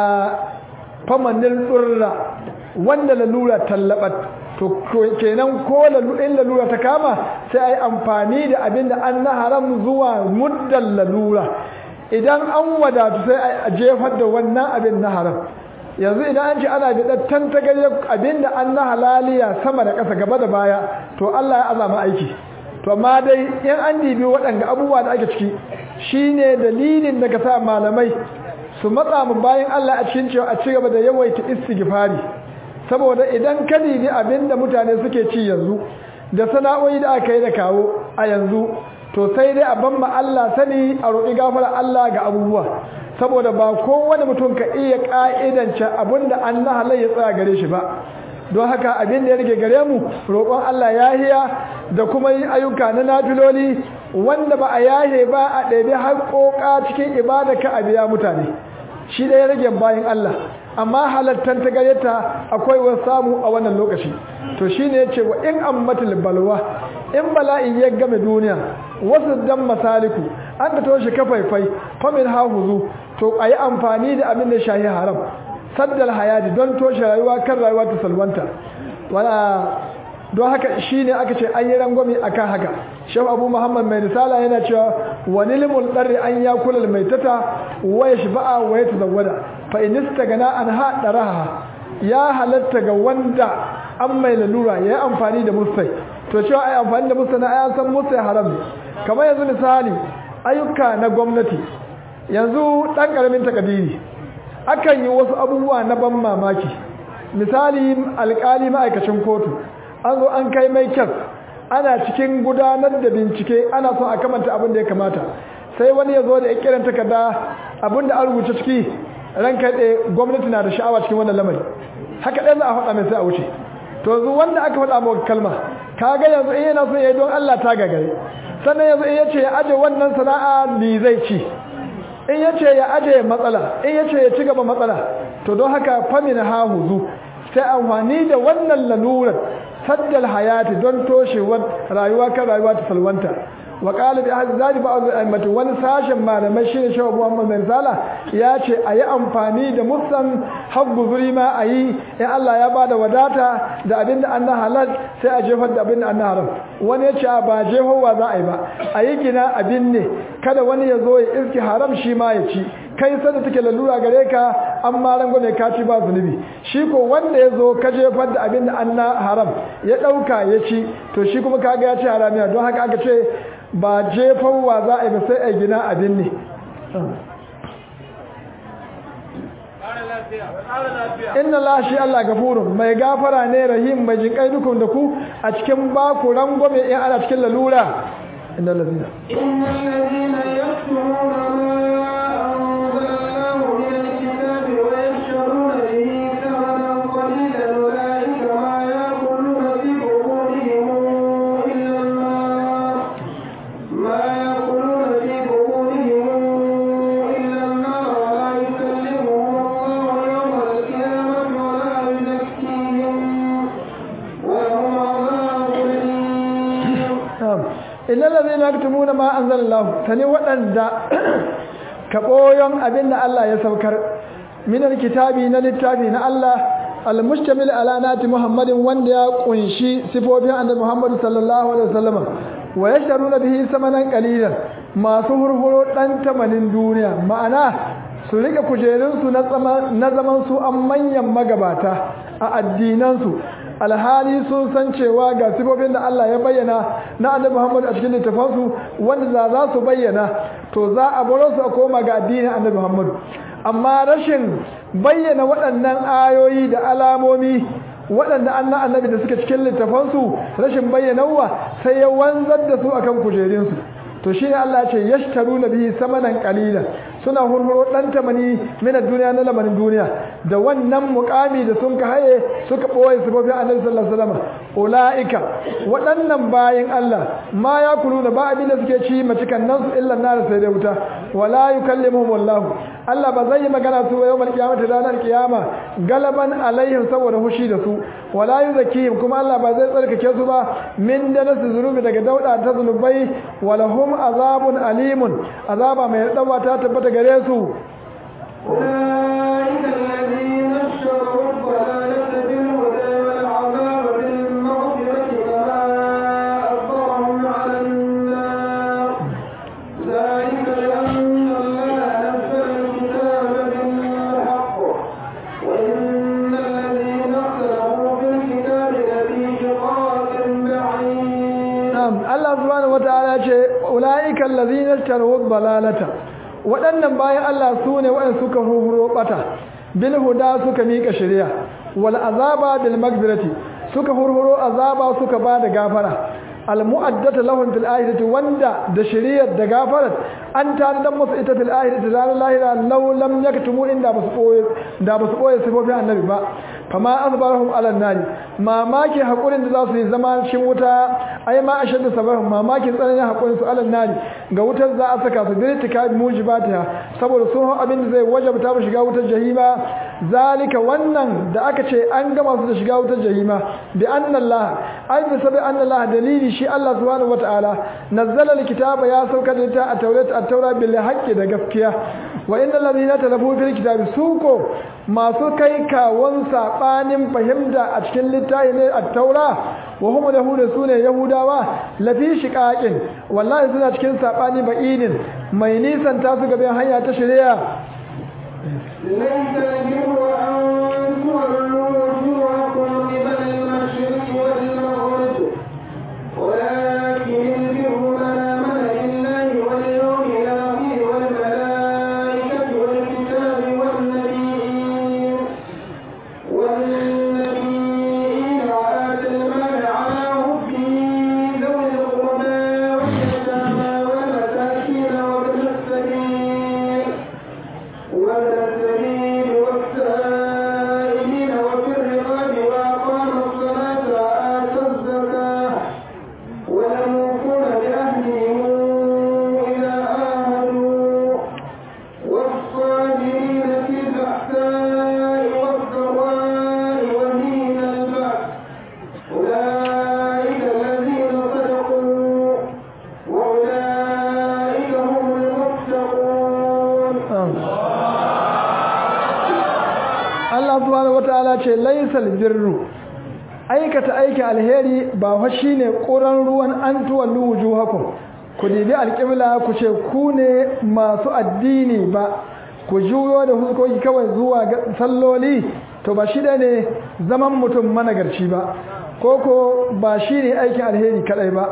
famanin tsurra wanda lalura tallabat to kenan ko in lalura ta kama sai a yi amfani da abin da an na haram zuwa muddan lalura idan an wadatu sai a jefar da wannan abin na haram yanzu idan an ce ana biɗar tantagarye abinda an na halaliya sama da ƙasa gaba da baya to Allah ya azama aiki to amma dai in an dibi waɗanda abubuwa da ake ciki shine dalilin da ka sa malamai su matsa mu bayan Allah a cikin cewa a ci gaba da yawaita istighfari saboda idan ka dibi abinda mutane suke ci yanzu da sana'o'i da aka yi da kawo a yanzu to sai dai a ban ma Allah sani a roƙi gafara Allah ga abubuwa saboda ba kowane mutum ka iya ƙa'idance abinda an na halayya tsaya gare shi ba don haka abin da ya rage gare mu roƙon Allah yahiya da kuma yin ayyuka na nafiloli wanda ba a yahe ba a ɗaiɗai haƙoƙa cikin ibada ka a biya mutane shi da ya rage bayan Allah amma halattar ta gayyata akwai wasu samu a wannan lokaci to shi ne ya ce wa in ammatul balwa in bala'in ya game duniya wasu dan masaliku an ka toshe kafaifai famin hahuzu to a yi amfani da abin da shahi haram saddal hayati don toshe rayuwa kan rayuwa ta salwanta don haka shi ne aka ce an yi rangwami a kan haka shehu abu muhammad mai risala yana cewa wani limul ɗarri an ya kula mai tata waya shi ba'a waya ta zawada fa inista gana an haɗa raha ya halatta ga wanda an mai lalura ya yi amfani da musai to cewa a yi amfani da musai na ayan san musai haram ne kamar yanzu misali ayyuka na gwamnati yanzu ɗan ƙaramin takadiri akan yi wasu abubuwa na ban mamaki misali alƙali ma'aikacin kotu an zo an kai mai kyar ana cikin gudanar da bincike ana son a kamanta abin da ya kamata sai wani ya zo da ya kiran takarda abin da an rubuce ciki ranka ɗaya gwamnati na da sha'awa cikin wannan lamari haka ɗaya za a faɗa mai sai a wuce to yanzu wanda aka faɗa maka kalma ka ga yanzu in yana son ya yi don Allah ta gagare sannan yanzu in ya ce ya aje wannan sana'a ni zai ci in ya ce ya aje matsala in ya ce ya ci gaba matsala to don haka famin hahuzu sai amfani da wannan lalurar saddal hayati don toshewar rayuwa kan rayuwa ta salwanta wa qala bi ahli zadi ba'd al wani sashen malamai shine shawu Muhammad bin Sala ya ce ayi amfani da musan habbu zuri ma ayi in Allah ya bada wadata da abinda an halal sai a jefar da abinda an haram wani ya ce ba jehowa za a yi ba ayi gina abin ne kada wani ya zo ya iski haram shi ma ya ci kai sanda take lalura gare ka an ma rango mai kaci ba zunubi shi ko wanda ya zo ka jefar da abin da an na haram ya ɗauka ya ci to shi kuma kaga ya ci haramiya don haka aka ce ba jefarwa za a yi ba sai a gina abin ne inna la shi Allah gafurun mai gafara ne rahim mai jinkai dukun da ku a cikin baku rangwame in ana cikin lalura inna lazina inna allazina yaktumuna illal ladina yaktumuna ma anzalallahu tani wadanda ka boyon abinda Allah ya saukar minal kitabi na littafi na Allah almustamil ala nati muhammadin wanda ya kunshi sifofin annabi muhammad sallallahu alaihi wasallam wa yashtaruna bihi samanan qalilan masu hurhuro dan tamanin duniya ma'ana su rike kujerunsu na zaman su an manyan magabata a addinansu alhali sun san cewa ga sifofin da Allah ya bayyana na annabi Muhammad a cikin littafansu wanda za za su bayyana to za a baro su a koma ga addinin annabi Muhammad amma rashin bayyana waɗannan ayoyi da alamomi waɗanda annan annabi da suke cikin littafansu rashin bayyanawa sai ya wanzar da su akan kujerunsu to shi ne Allah ce yashtaru na bihi samanan qalila suna hurhuro dan tamani min duniya na lamarin duniya da wannan mukami da sun ka haye suka boye sabobin Annabi sallallahu alaihi wasallam ulaika waɗannan bayin Allah ma ya kuluna ba abin da suke ci macikan nan su illa nar sai da wuta wala yukallimuhum wallahu Allah ba zai yi magana su ba yawmal qiyamati ranar kiyama galaban alaihim saboda hushi da su wala yuzakihim kuma Allah ba zai tsarkake su ba min da nasu zunubi daga dauda ta zunubai walahum azabun alimun azaba mai dawa ta tabbata gare su أولئك الذين اشتروا الضلالة بالهدى والعذاب بالمغفرة فما أكبرهم على النار ذلك بأن الله نزل الكتاب بالحق وإن ta'ala ce ulaiikal ladzina taru balalata waɗannan bayan Allah su ne waɗanda suka hurhuro bata bil huda suka mika shari'a wal azaba bil magfirati suka hurhuro azaba suka ba da gafara almu'addata lahum fil akhirati wanda da shari'ar da gafarat an tare dan musu ita fil akhirati ranar lahira law lam yaktumu inda basu koye da basu koye sifofin annabi ba fama azbarahum ala nari mamaki hakurin da za su yi zama cikin wuta ai ma ashaddu sabarhum mamaki tsananin hakurin su ala nari ga wutar za a saka su birtika mujibatiha saboda sun hau abin da zai wajabta mu shiga wutar jahima zalika wannan da aka ce an gama su da shiga wutar jahima bi anna Allah ai bi sabi anna Allah dalili shi Allah subhanahu wataala nazzala alkitaba ya sauka da ta a taurat at-taura bil haqqi da gaskiya wa innal ladina talafu fil kitabi suko masu kai kawon sabanin fahimta a cikin littafi ne at-taura wa hum yahuda sune yahudawa lafi shiqaqin wallahi suna cikin sabani ba'inin mai nisan ta su gaban hanya ta shari'a ليس البر أن تولوا وجوهكم قبل المشرق والمغرب ولكن البر من آمن بالله واليوم الآخر والملائكة والكتاب والنبيين والنبيين وآتى المال على حبه ذوي القربى واليتامى والمساكين وابن السبيل وابن السبيل والسائلين وفي الرقاب وأقام الصلاة وآتى الزكاة والموفون بعهدهم إذا عاهدوا والصابرين في البأساء والضراء وحين البأس أولئك الذين صدقوا وأولئك هم المتقون Allah subhanahu wataala ce laysal birru aikata aiki alheri ba fa shine ƙuran ruwan an tuwallu wujuhakum ku dibi alƙibla ku ce ku ne masu addini ba ku juyo da huskoki kawai zuwa ga salloli to ba shi ne zaman mutum managarci ba ko ko ba shi ne aikin alheri kadai ba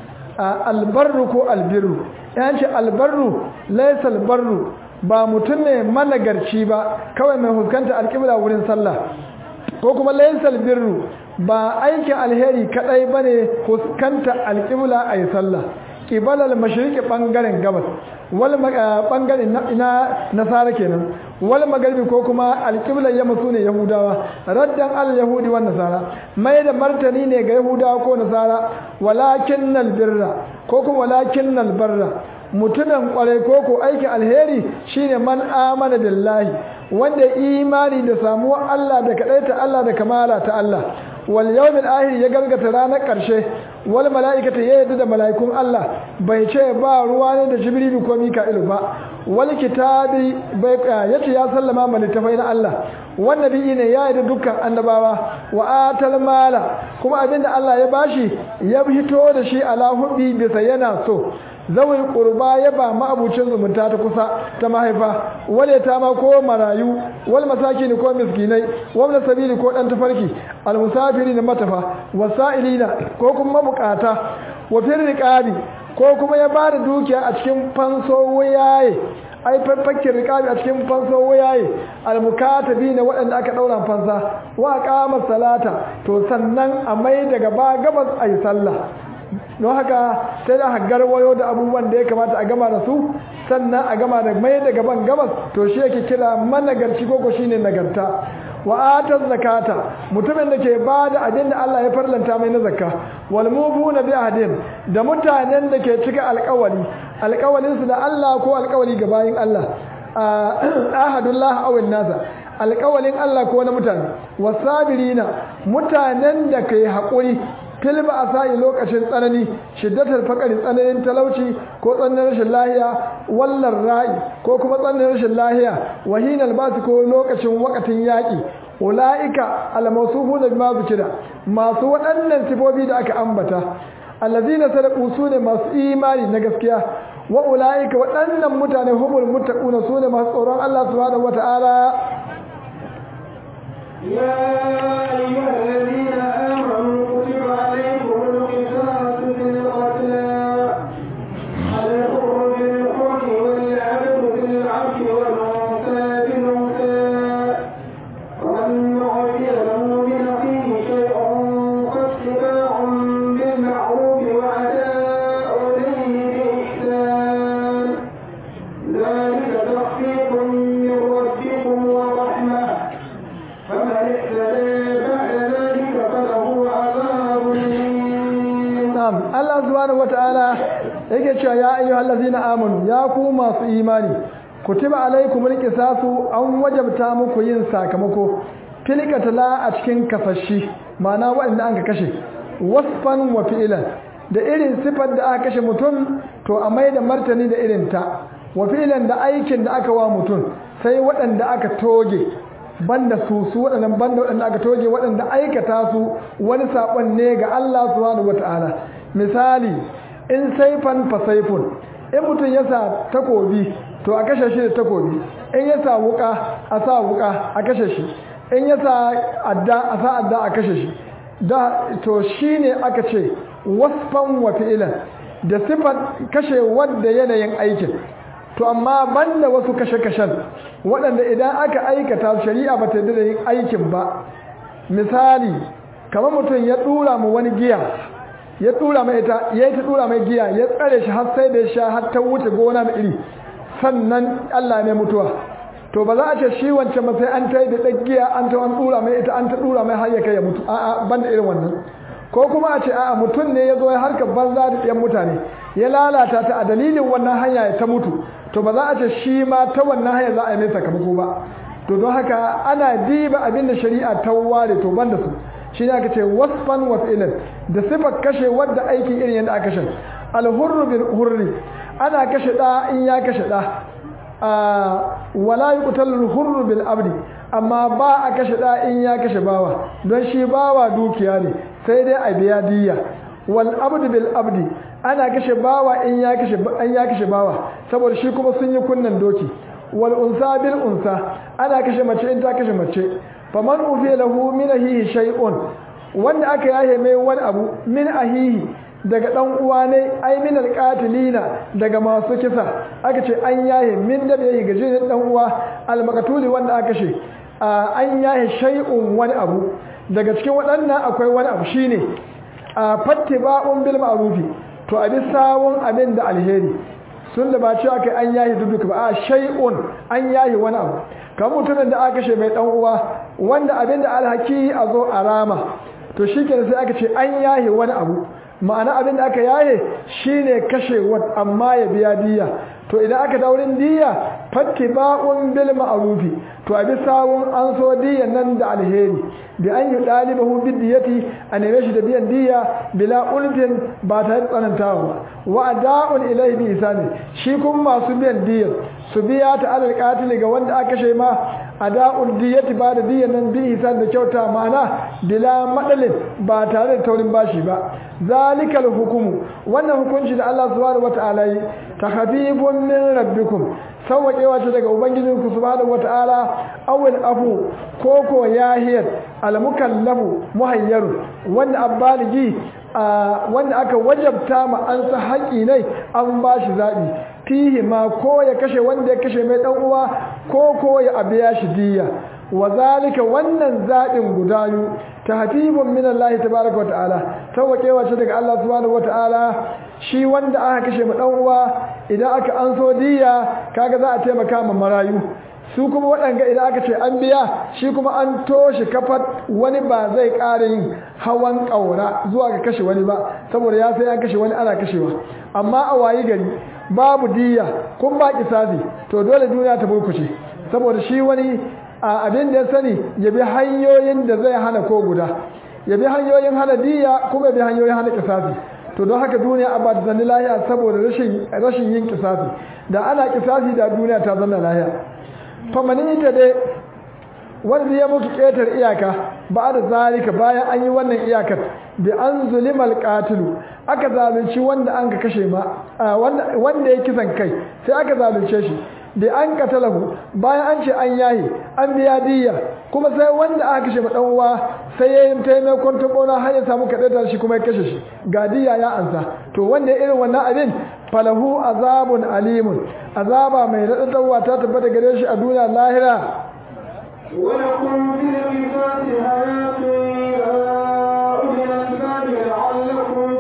a albarru ko albirru yan ce albarru laysal barru ba mutum ne managarci ba kawai mai huskanta alƙibla wurin sallah ko kuma laysal birru ba aikin alheri kadai bane huskanta alƙibla ayi sallah qibalal mashriqi bangaren gabas wal bangaren na nasara kenan wal magharibi ko kuma alqibla yamma sune yahudawa raddan al yahudi wan nasara mai da martani ne ga yahudawa ko nasara walakinnal birra ko kuma walakinnal barra mutunan kwarai ko ko aikin alheri shine man amana billahi wanda imani da samuwar Allah da kadaita Allah da kamala ta Allah wal yawmil akhir ya gargata ranar karshe wal malaikata ya yadda da malaikun Allah bai ce ba ruwa ne da jibrilu ko mika'ilu ba wal kitabi bai yace ya sallama ma littafai na Allah wan nabi ne ya yadda dukkan annabawa wa atal mala kuma abinda Allah ya bashi ya fito da shi ala hubbi bisa yana so zawai qurba ya ba ma'abucin zumunta ta kusa ta mahaifa wale ta ma ko marayu wal masakin ko miskinai wal sabili ko dan tafarki al musafirin matafa wasailina ko kuma mabukata wa fir riqabi ko kuma ya bada dukiya a cikin fanso wayaye ai farfakin riqabi a cikin fanso wayaye al mukatabi ne waɗanda aka daura fansa wa qama salata to sannan a mai daga ba gabas ayi sallah don haka sai da haggar wayo da abubuwan da ya kamata a gama da su sannan a gama da mai da gaban gabas to shi yake kira managarci koko shine nagarta wa atar zakata mutumin da ke ba da abin da Allah ya farlanta mai na zakka wal mubuna bi ahdin da mutanen da ke cika alƙawari alƙawarin su da Allah ko alƙawari ga bayin Allah ahadullah aw nasa alƙawalin Allah ko na mutane wasabirina mutanen da kai haƙuri filba a sa'i lokacin tsanani shiddatar fakari tsananin talauci ko tsananin rashin lahiya wallar ra'i ko kuma tsananin rashin lahiya wahinal basu ko lokacin wakatin yaƙi ula'ika almasufu da bima zikira masu waɗannan sifofi da aka ambata allazina sadaqu sune masu imani na gaskiya wa ula'ika waɗannan mutane humul muttaquna sune masu tsoron Allah subhanahu wata'ala يا أيها الذين آمنوا كتب عليكم القصاص في القتلى na'am Allah subhanahu wata'ala yake cewa ya ayyuhal ladzina amanu ya ku masu imani kutiba alaikumul qisasu an wajabta muku yin sakamako filkatala a cikin kafashi ma'ana waɗanda an ka kashe wasfan wa fi'lan da irin sifar da aka kashe mutum to a mai da martani da irin ta wa fi'lan da aikin da aka wa mutum sai waɗanda aka toge banda su su waɗannan banda waɗanda aka toge waɗanda aikata su wani saɓon ne ga Allah subhanahu wata'ala misali in saifan fa saifun in mutum ya sa takobi to a kashe shi da takobi in ya sa wuka a sa wuka a kashe shi in ya sa adda a sa adda a kashe shi da to shine aka ce wasfan wa fi'ilan da sifar kashe wanda yanayin aikin to amma banda wasu kashe-kashen waɗanda idan aka aikata shari'a ba ta da yin aikin ba misali kamar mutum ya ɗura mu wani giya ya ɗura mai ita ya yi ta ɗura mai giya ya tsare shi har sai da ya sha har ta wuce gona mai iri sannan Allah ne mutuwa to ba za a ce shi wancan ba sai an ta yi da ɗaggiya an ta wani ɗura mai ita an ta ɗura mai har ya kai ya mutu a'a ban da irin wannan ko kuma a ce a'a mutum ne ya zo ya harkar banza da ɗiyan mutane ya lalata ta a dalilin wannan hanya ya ta mutu to ba za a ce shi ma ta wannan hanya za a yi mai sakamako ba to don haka ana diba abin da shari'a ta ware to ban da su shi ne aka ce wasfan wa fi'lan da sifar kashe wadda aikin irin yadda aka kashe alhurru bil hurri ana kashe da in ya kashe da wala yuqtalu hurru bil abdi amma ba a kashe da in ya kashe bawa don shi bawa dukiya ne sai dai a biya diyya wal abdu bil abdi ana kashe bawa in ya kashe an ya kashe bawa saboda shi kuma sun yi kunnan doki wal unsa bil unsa ana kashe mace in ta kashe mace faman ufi lahu min ahihi shay'un wanda aka yahe mai wani abu min ahihi daga dan uwa ne ai min alqatilina daga masu kisa aka ce an yahe min da bai gajin dan uwa almakatuli wanda aka kashe an yahe shay'un wani abu daga cikin waɗannan akwai wani abu shine fattiba'un bil ma'rufi to abi sawun abin da alheri sun da ba ce aka an yahi duduka ba a shay'un an yahi wani abu kan mutumin da aka kashe mai dan uwa wanda abin da alhaki a zo a rama to shikenan sai aka ce an yahi wani abu ma'ana abin da aka yaye shine kashe wat amma ya biya diya to idan aka daurin diya fattiba'un bil ma'rufi to abi sawun an so diyan nan da alheri bi an yi dalibahu bid diyati a neme shi da biyan diya bila ulfin ba ta tsanantawa ba wa ada'un ilayhi bi isani shi kuma masu biyan diyan su biya ta alal qatil ga wanda aka kashe ma ada'ul diyati ba da diyan nan bi isan da kyauta ma'ana bila madalin ba tare da taurin bashi ba zalikal hukumu wannan hukunci da Allah subhanahu wataala yi takhfifun min rabbikum sauwaƙewa ce daga ubangijinku subhanahu wata'ala awil afu ko ko yahiyar almukallafu muhayyaru wanda abbaligi wanda aka wajabta ma an sa haƙi ne an ba shi zaɓi fihi ma ko ya kashe wanda ya kashe mai ɗan uwa ko ko ya abiya shi diya wa zalika wannan zaɓin guda biyu tahfifun min Allah tabaaraka wata'ala sauwaƙewa ce daga Allah subhanahu wata'ala shi wanda aka kashe ma dan uwa idan aka an so diya kaga za a taimaka ma marayu su kuma waɗanga idan aka ce an biya shi kuma an toshe kafar wani ba zai ƙara yin hawan ƙaura zuwa ga kashe wani ba saboda ya sai an kashe wani ana kashewa amma a wayi gari babu diya kun ba kisasi to dole duniya ta burkuce saboda shi wani a abin da ya sani ya bi hanyoyin da zai hana ko guda ya bi hanyoyin hana diya kuma ya bi hanyoyin hana kisasi to don haka duniya a ba ta zanni lahiya saboda rashin yin kisasi da ana kisasi da duniya ta zanna lahiya famani ta dai wanda ya mutu ƙetar iyaka ba da zalika bayan an yi wannan iyakar bi an zulimal qatilu aka zalunci wanda an ka kashe ma wanda ya kisan kai sai aka zalunce shi da an katalahu bayan an ce an yahi an biya diyya kuma sai wanda aka kashe dan uwa sai ya yi taimakon ta kona har ya samu kaɗaitar shi kuma ya kashe shi ga diyya ya ansa to wanda ya irin wannan abin falahu azabun alimun azaba mai raɗaɗawa ta tabbata gare shi a duniya lahira ولكم في القصاص حياة يا أولي الألباب لعلكم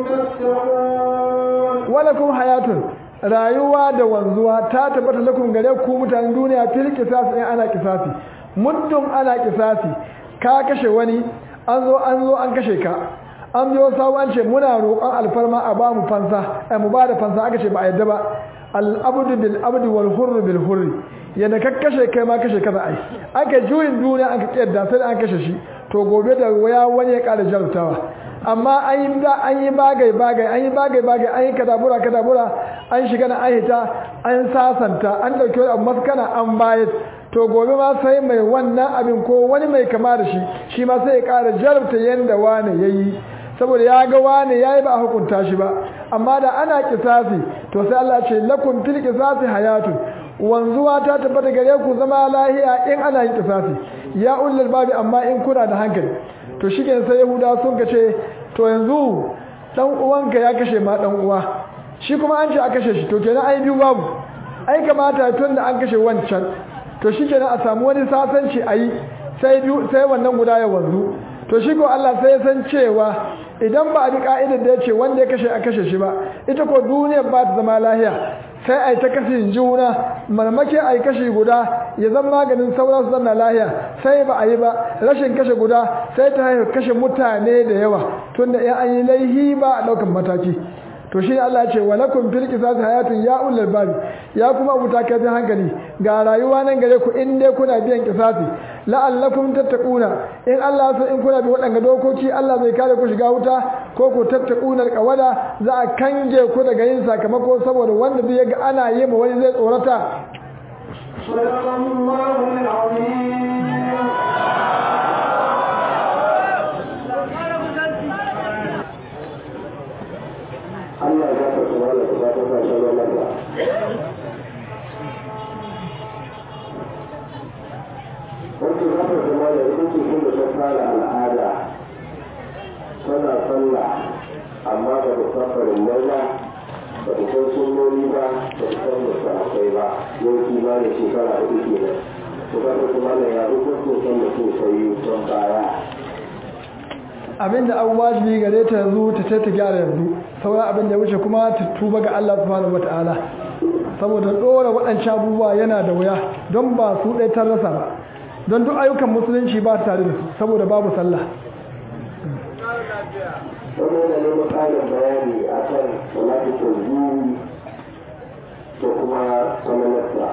تتقون ولكم حياة rayuwa da wanzuwa ta tabbata lakum gare ku mutanen duniya fil qisas in ana qisasi muddin ana qisasi ka kashe wani an zo an zo an kashe ka an biyo sawu an ce muna roƙon alfarma a ba mu fansa ai mu ba da fansa aka ce ba a yadda ba al-abdu bil abdu wal hurru bil hurri yadda ka kashe kai ma kashe kaza ai aka juyin duniya an ka kiyarda sai an kashe shi to gobe da waya wani ya ƙara jarutawa amma an yi da an yi bagai bagai an yi bagai bagai an yi kadabura kadabura an shiga na ahita an sasanta an dauki wani abu maskana an bayar to gobe ma sai mai wannan abin ko wani mai kama da shi shi ma sai ya ƙara jarabta yanda wane yayi saboda ya ga wane yayi ba a hukunta shi ba amma da ana kisasi to sai Allah ce lakum fil qisasi hayatun wanzuwa ta tabbata gare ku zama lahiya in ana yin kisasi ya ulul babi amma in kuna da hankali to shi sai yahuda sun ka ce to yanzu dan uwanka ya kashe ma dan uwa shi kuma an ce a kashe shi to kenan ai biyu babu ai kamata tun da an kashe wancan to shi kenan a samu wani sasanci a yi sai biyu sai wannan guda ya wanzu to shi ko Allah sai ya san cewa idan ba a bi ka'idar da ya ce wanda ya kashe a kashe shi ba ita ko duniyar ba ta zama lahiya sai a yi ta kashe juna marmake a yi kashe guda ya zama maganin sauran su zanna lahiya sai ba a yi ba rashin kashe guda sai ta haihu kashe mutane da yawa tunda in an yi laihi ba a ɗaukan mataki to shi Allah ya ce walakum fil qisas hayatun ya ulul bab ya kuma abuta kai hankali ga rayuwa nan gare ku in dai kuna biyan qisasi la'allakum tattaquna in Allah so in kuna bi waɗanga dokoki Allah zai kare ku shiga wuta ko ku tattaquna alqawada za a kange ku daga yin sakamako saboda wanda bai ga ana yi ma wani zai tsorata Sadaqallahu al-azim Allah ya ka tsara da ka ta sa shalala ba Wato za ta zama da ita ce kun da ta fara al'ada tana sallah amma ba da safarin mai ba ba da san sunnoni ba ba da san musu akwai ba yau kimanin shekara uku kenan to ka ta kuma da ya hukunta san da su sai son baya abinda an wajibi gare ta yanzu ta ce ta gyara yanzu sauran abin da ya wuce kuma ta tuba ga Allah subhanahu wataala saboda dora waɗancan abubuwa yana da wuya don ba su ɗaya ta rasa ba don duk ayyukan musulunci ba tare da su saboda babu sallah wani yana neman ƙarin bayani a kan salatu tazuri da kuma sanalarsa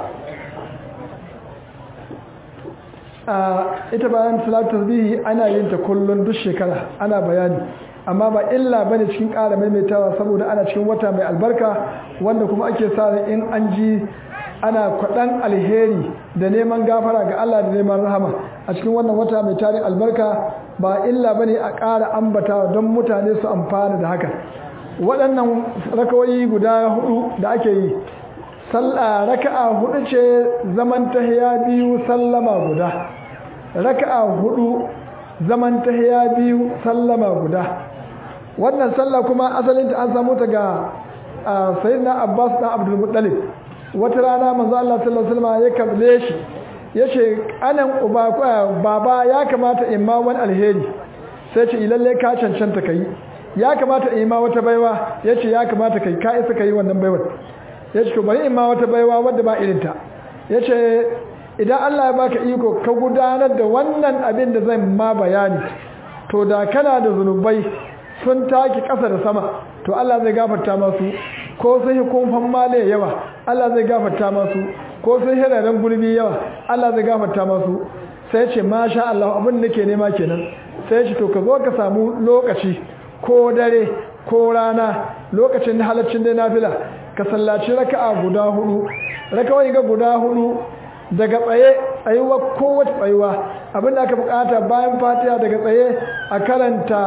a ita bayan salatu tasbihi ana yin ta kullun duk shekara ana bayani amma ba illa bane cikin ƙara maimaitawa saboda ana cikin wata mai albarka wanda kuma ake sa ran in an ji ana kwaɗan alheri da neman gafara ga Allah da neman rahama a cikin wannan wata mai tarin albarka ba illa bane a ƙara ambatawa don mutane su amfana da haka waɗannan rakawoyi guda hudu da ake yi sallah raka'a hudu ce zaman tahiya biyu sallama guda raka'a hudu zaman tahiya biyu sallama guda wannan sallah kuma asalinta an samu ta ga sayyidina Abbas dan Abdul Muttalib wata rana manzo Allah sallallahu alaihi wasallam ya kalle shi yace anan uba baba ya kamata in ma wani alheri sai ce ilalle ka cancanta kai ya kamata in ma wata baiwa yace ya kamata kai ka isa kai wannan baiwar ya ce to bari in ma wata baiwa wadda ba irinta ya ce idan Allah ya baka iko ka gudanar da wannan abin da zan ma bayani to da kana da zunubai sun taki ƙasa da sama to Allah zai gafarta masu ko sun yi kumfan male yawa Allah zai gafarta masu ko sun yi raren gurbi yawa Allah zai gafarta masu sai ce masha Allah abin da nake nema kenan sai ce to ka zo ka samu lokaci ko dare ko rana lokacin halaccin dai nafila ka sallaci raka'a guda hudu rakawai ga guda hudu daga tsaye tsayuwa kowace tsayuwa abinda aka bukata bayan fatiha daga tsaye a karanta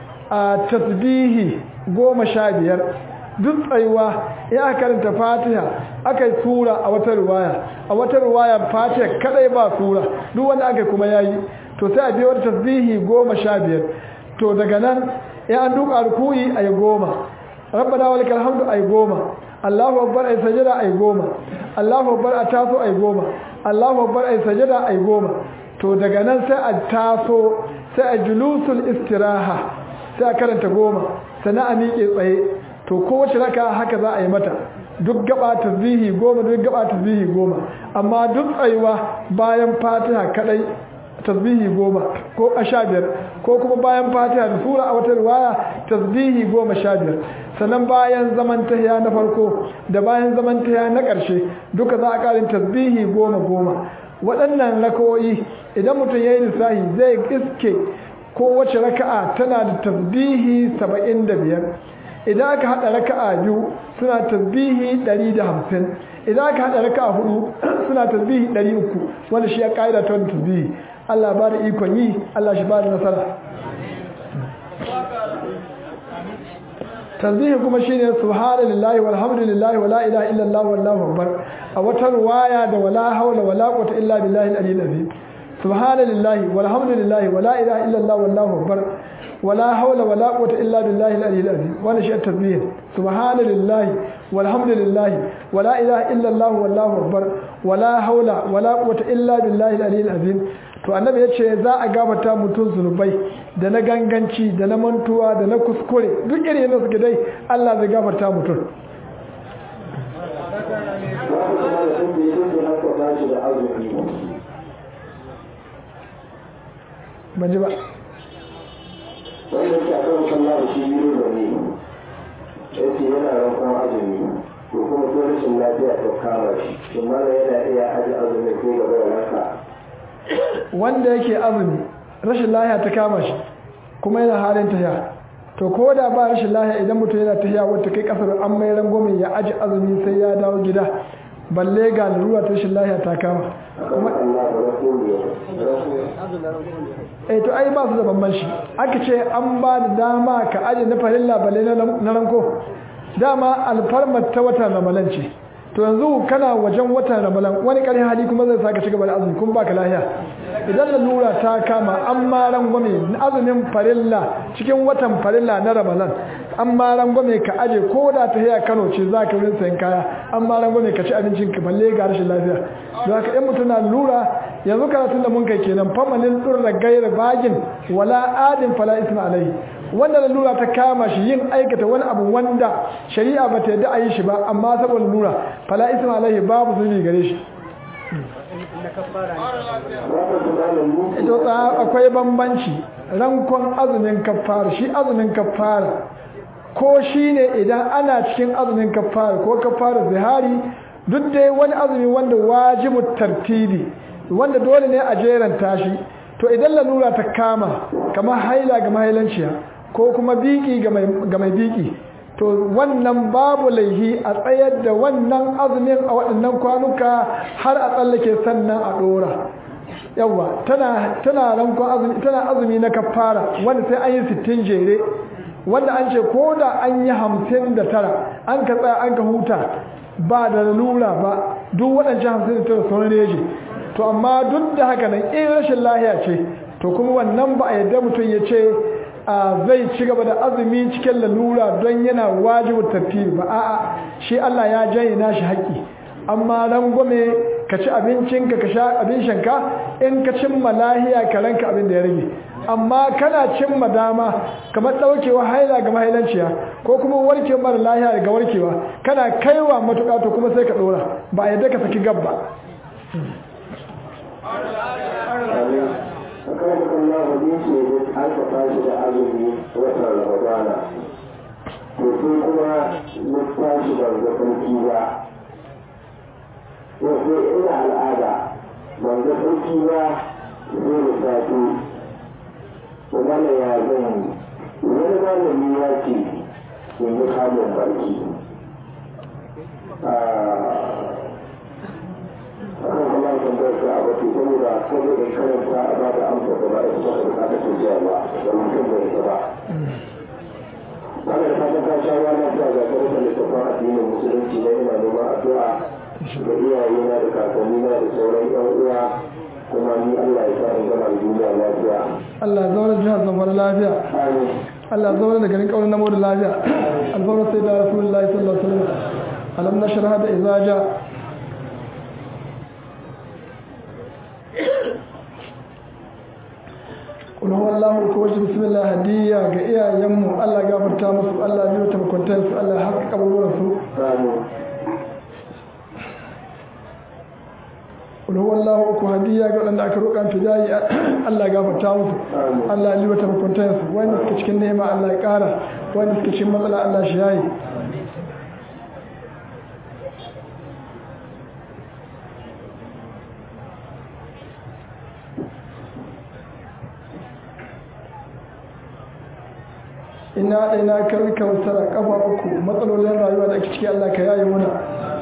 a tasbihi goma sha biyar duk tsayuwa ya aka karanta fatiha aka yi sura a wata ruwaya a wata ruwaya fatiha kadai ba sura duk wanda aka kuma yayi to sai a biyo wata tasbihi goma sha biyar to daga nan ya an duka rukuyi a yi goma rabbana walikal hamdu ay goma Allahu akbar ay sajada ay goma Allahu akbar a taso ay goma Allahu akbar ay sajada ay goma to daga nan sai a taso sai a julusul istiraha sai a karanta goma sannan a miƙe tsaye to kowace raka haka za a yi mata duk gaba tasbihi goma duk gaba tasbihi goma amma duk tsayuwa bayan fatiha kadai tasbihi goma ko a sha biyar ko kuma bayan fatiha da sura a wata riwaya tasbihi goma sha biyar sannan bayan zaman tahiya na farko da bayan zaman tahiya na ƙarshe duka za a ƙarin tasbihi goma goma waɗannan rakawoyi idan mutum ya yi lissahi zai iske kowace raka'a tana da tasbihi saba'in da biyar idan aka haɗa raka'a biyu suna tasbihi ɗari da hamsin idan aka haɗa raka'a hudu suna tasbihi ɗari uku wanda shi ya ƙa'ida ta wani tasbihi Allah ba da ikon yi Allah shi ba da nasara tasbihi kuma shine subhanallahi walhamdulillahi wala ilaha illallah wallahu akbar a wata ruwaya da wala haula wala quwwata illa billahi al-aliyyil azim subhanallahi walhamdulillahi wala ilaha illallah wallahu akbar wala haula wala quwwata illa billahi al-aliyyil azim wannan shi tasbih subhanallahi walhamdulillahi wala ilaha illallah wallahu akbar wala haula wala quwwata illa billahi al-aliyyil azim to annabi ya ce za a gabata mutum zunubai da na ganganci da na mantuwa da na kuskure duk irin yadda suke dai Allah zai gafarta mutum ban ji ba wanda ke akan sallah da shi biyu da ne ya ce yana rankon azumi to kuma ko rashin lafiya ta kama shi shi mana yana iya aji azumi ko gaba da ranka wanda yake azumi rashin lahiya ta kama shi kuma yana halin tahiya to ko da ba rashin lahiya idan mutum yana tahiya wata kai kasar an mai rangwame ya aji azumi sai ya dawo gida balle ga lura ta rashin lahiya ta kama kuma Allah ba rasulu eh to ai ba su da bambanci aka ce an ba da dama ka aji na farilla balle na ranko dama alfarmar ta wata ramalan ce to yanzu kana wajen watan ramalan wani ƙarfin hali kuma zai saka cigaba da azumi kuma baka lahiya idan lalura ta kama an ma rangwame azumin farilla cikin watan farilla na ramalan an ma rangwame ka aje ko da ta haya kano ce za ka wurin sayan kaya an ma rangwame ka ci abincin ka balle ga rashin lafiya don haka in mutum na lura yanzu karatun da mun kai kenan famanin ɗurra gaira bagin wala adin fala isma alaihi wanda lalura ta kama shi yin aikata wani abu wanda shari'a ba ta yadda a yi shi ba amma saboda lura fala isma alaihi babu zunubi gare shi ito akwai bambanci rankon azumin kafara shi azumin kafara ko shi ne idan ana cikin azumin kafara ko kafara zihari duk dai wani azumi wanda wajibu tartibi wanda dole ne a jeranta shi to idan lalura ta kama kamar haila ga mahailanciya ko kuma biki ga mai biki to wannan babu laihi a tsayar da wannan azumin a waɗannan kwanuka har a tsallake sannan a ɗora yawa tana tana rankon azumi tana azumi na kafara wanda sai an yi sittin jere wanda an ce ko da an yi hamsin da tara an ka tsaya an ka huta ba da lalura ba duk waɗancan hamsin da tara sun reje to amma duk da haka nan in rashin lahiya ce to kuma wannan ba a yadda mutum ya ce zai ci gaba da azumi cikin lalura don yana wajibu tafiye ba a'a shi Allah ya janye nashi haƙƙi amma rangwame ka ci abincinka ka sha abin shanka in ka cimma lahiya ka ranka abin da ya rage amma kana cimma dama kamar ɗaukewa haila ga mahailanciya ko kuma warke mara lahiya ga warkewa kana kaiwa matuƙa to kuma sai ka ɗora ba a yadda ka saki gabba akan Allah hadisi ne an ka tashi da azumi watan Ramadana to sai kuma na tashi da zafarki ba to sai ina al'ada ban ga sarki ba sai da safe to mana ya zan wani malami ya ce in yi kamun barki akan kuma tambayar ka a batu saboda saboda karanta a ba da amsa da ba a isa da ka ta jiya ba da mutum bai isa ba ana da fatan ka sha rana ta ga karanta littafin addinin musulunci na ina neman addu'a ga iyayena da kakannina da sauran yan uwa kuma ni Allah ya sa in gama da duniya lafiya Allah ya zaune jihar zamfara lafiya amin Allah ya zaune da garin kaunin namo da lafiya alfawar sai da rasulullahi sallallahu alaihi wasallam alam nashraha da izaja kula wallahu ko wace bismillah hadiya ga iyayenmu Allah gafarta musu Allah biyo ta mukuntan su Allah haka kaburin su amin kul huwallahu uku hadiya ga wadanda aka roƙa fidayi Allah ya gafarta musu Allah ya libata mukuntan su wanda suke cikin nema Allah ya ƙara wanda suke cikin matsala Allah shi yayi ina ɗaina kar kautara kafa uku matsalolin rayuwa da ake ciki Allah ka yaye muna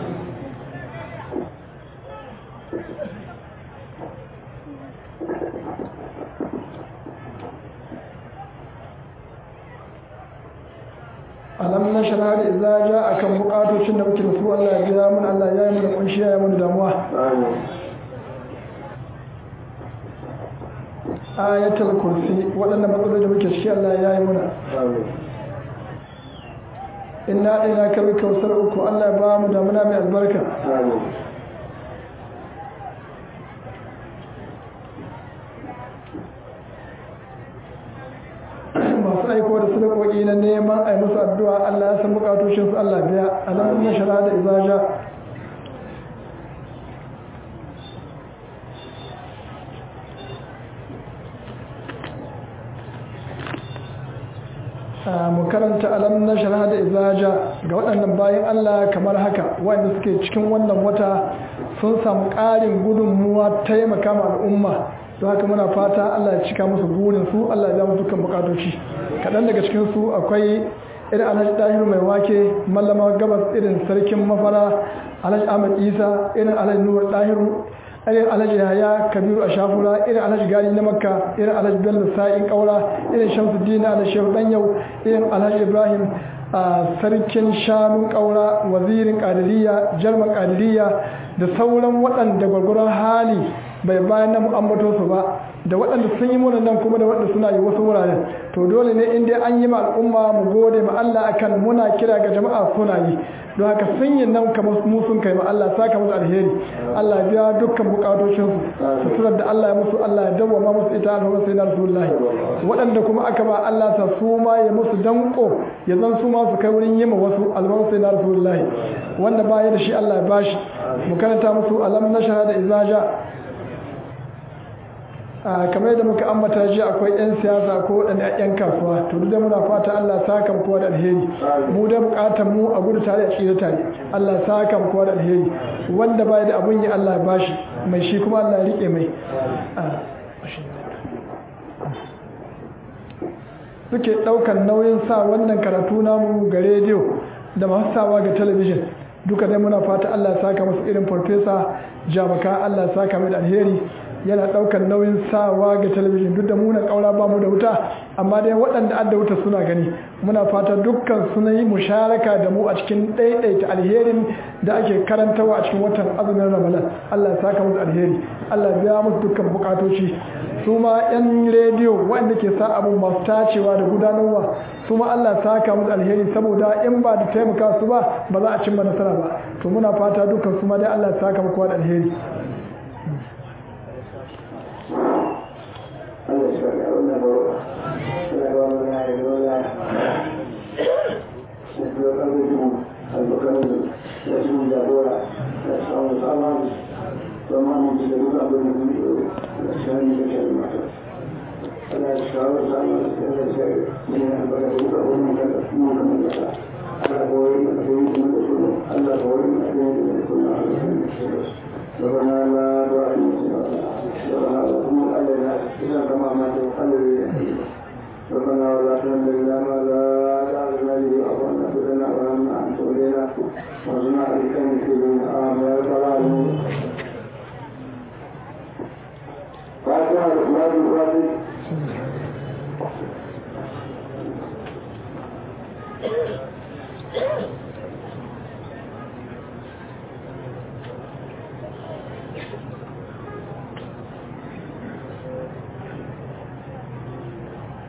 alam na shara da idza ja akan bukatocin da muke da su Allah ya biya mun Allah ya yi mana kunshi ya yi mana damuwa ayatul kursi waɗannan matsaloli da muke ciki Allah ya yi muna inna ɗaya ka bi kausar uku Allah ya ba mu damuna mai albarka masu aiko da sadakoki na neman a yi musu addu'a Allah ya san bukatoshin su Allah biya alamun na shara da izaja mu karanta alam na shara da izaja ga waɗannan bayan Allah kamar haka wanda suke cikin wannan wata sun samu ƙarin gudunmuwa taimaka ma al'umma don haka muna fata Allah ya cika musu burin su Allah ya musu dukkan bukatoci kaɗan daga cikin su akwai irin alhaji ɗahiru mai wake mallama gabas irin sarkin mafara alhaji ahmad isa irin alhaji nuwar ɗahiru irin alhaji yaya kabiru a shafura irin alhaji gani na makka irin alhaji bello sa'in kaura irin shamsuddin alhaji shehu yau irin alhaji ibrahim a sarkin shanun kaura wazirin kadiriya jarman kadiriya da sauran waɗanda gwargwaron hali bai bayan na ambato su ba da waɗanda sun yi mana nan kuma da waɗanda suna yi wasu wuraren to dole ne in dai an yi ma al'umma mu gode ma Allah akan muna kira ga jama'a suna yi don haka sun yi nan kamar mu sun kai ma Allah saka musu alheri Allah ya biya dukkan bukatocin su suturar da Allah ya musu Allah ya dawwama musu ita alhamdu sai na rasulullahi waɗanda kuma aka ba Allah ta su ma ya musu danko ya zan su ma su kai wurin yi ma wasu alhamdu sai na rasulullahi wanda ba ya da shi Allah ya bashi mu karanta musu alam nashara da izaja kamar yadda muka ambata ji akwai 'yan siyasa ko waɗanda 'yan kasuwa to duk da muna fata Allah saka kowa da alheri mu da bukatar mu a gudu tare a tsira tare Allah saka kowa da alheri wanda bai da abun yi Allah ya bashi mai shi kuma Allah ya rike mai suke ɗaukan nauyin sa wannan karatu namu ga rediyo da masu sawa ga talabijin duka dai muna fata Allah ya saka musu irin farfesa jamaka Allah ya saka mai da alheri yana daukar nauyin sawa ga talabijin duk da muna kaura ba mu da wuta amma dai waɗanda adda wuta suna gani muna fata dukkan suna yi musharaka da mu a cikin ɗaiɗaita alherin da ake karantawa a cikin watan azumin ramadan Allah ya saka musu alheri Allah ya biya musu dukkan bukatoci su ma yan rediyo waɗanda ke sa abu masu tacewa da gudanarwa su ma Allah saka musu alheri saboda in ba da taimaka su ba ba za a cimma nasara ba to muna fata dukkan su ma dai Allah saka muku da alheri ربنا ولا تحملنا ما لا تعلمنا به أخوانا بدنا ولما أنت إلينا وارزقنا بك من آمين يا رب العالمين فاتحة الإخلاص الفاتح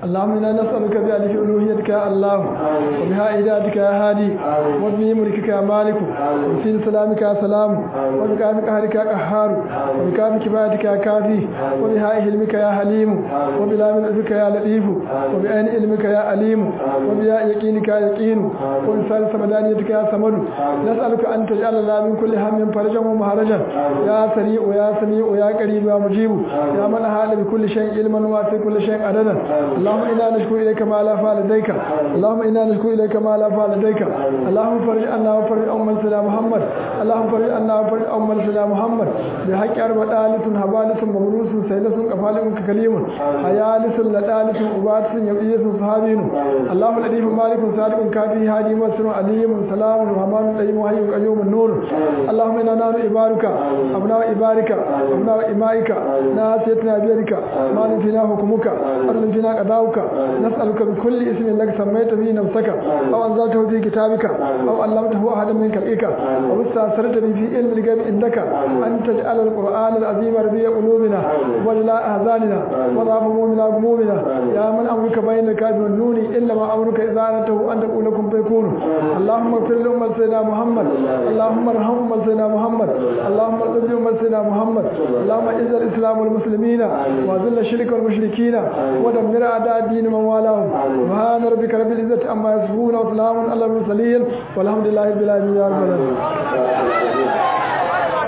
اللهم إنا نسألك بألف ألوهيتك يا الله وبها إهدادك يا هادي وبه ملكك يا مالك وفي سلامك يا سلام وبكافك قهرك يا قهار وبكافك كفايتك يا كافي وبها علمك يا حليم وبلا من علمك يا لطيف وبأين علمك يا عليم وبيا يقينك يا يقين وبسال سمدانيتك يا سمد نسألك أن تجعل لنا من كل هم فرجا ومهرجا يا سريع ويا سميع ويا قريب يا مجيب يا من أهال بكل شيء علما وفي كل شيء عددا اللهم إنا نشكو إليك ما لا فعل لديك اللهم إنا نشكو إليك ما لا فعل لديك اللهم فرج عنا وفرج أم سيدنا محمد اللهم فرج عنا وفرج أم سيدنا محمد بحق أربع آلة هبالة مبروس سيدة كفال كليم حيالس لدالس أبات يبئيس صحابين اللهم الأليف مالك صادق كافي هادي مسر عليم سلام الرحمن الرحيم وحي القيوم النور اللهم إنا نحن إبارك أبناء إبارك أبناء إمائك ناسيتنا بيدك ما فينا حكمك أرض فينا قضاؤك نسألك بكل اسم لك سميت به نفسك أو أنزلته في كتابك أو علمته أحدا من خلقك أو استأثرت به في علم الغيب عندك أن تجعل القرآن العظيم ربيع قلوبنا وجلاء أحزاننا وضعف همومنا وغمومنا يا من أمرك بين الكاف والنون إنما أمرك إذا أردته أن تقول لكم فيكون اللهم اغفر لأمة سيدنا محمد اللهم ارحم أمة سيدنا محمد اللهم ارحم أمة سيدنا محمد اللهم اعز الإسلام والمسلمين وذل الشرك والمشركين ودمر أعداء الدين من والاهم سبحان ربك رب العزة عما يصفون وسلام على المرسلين والحمد لله رب العالمين يا رب العالمين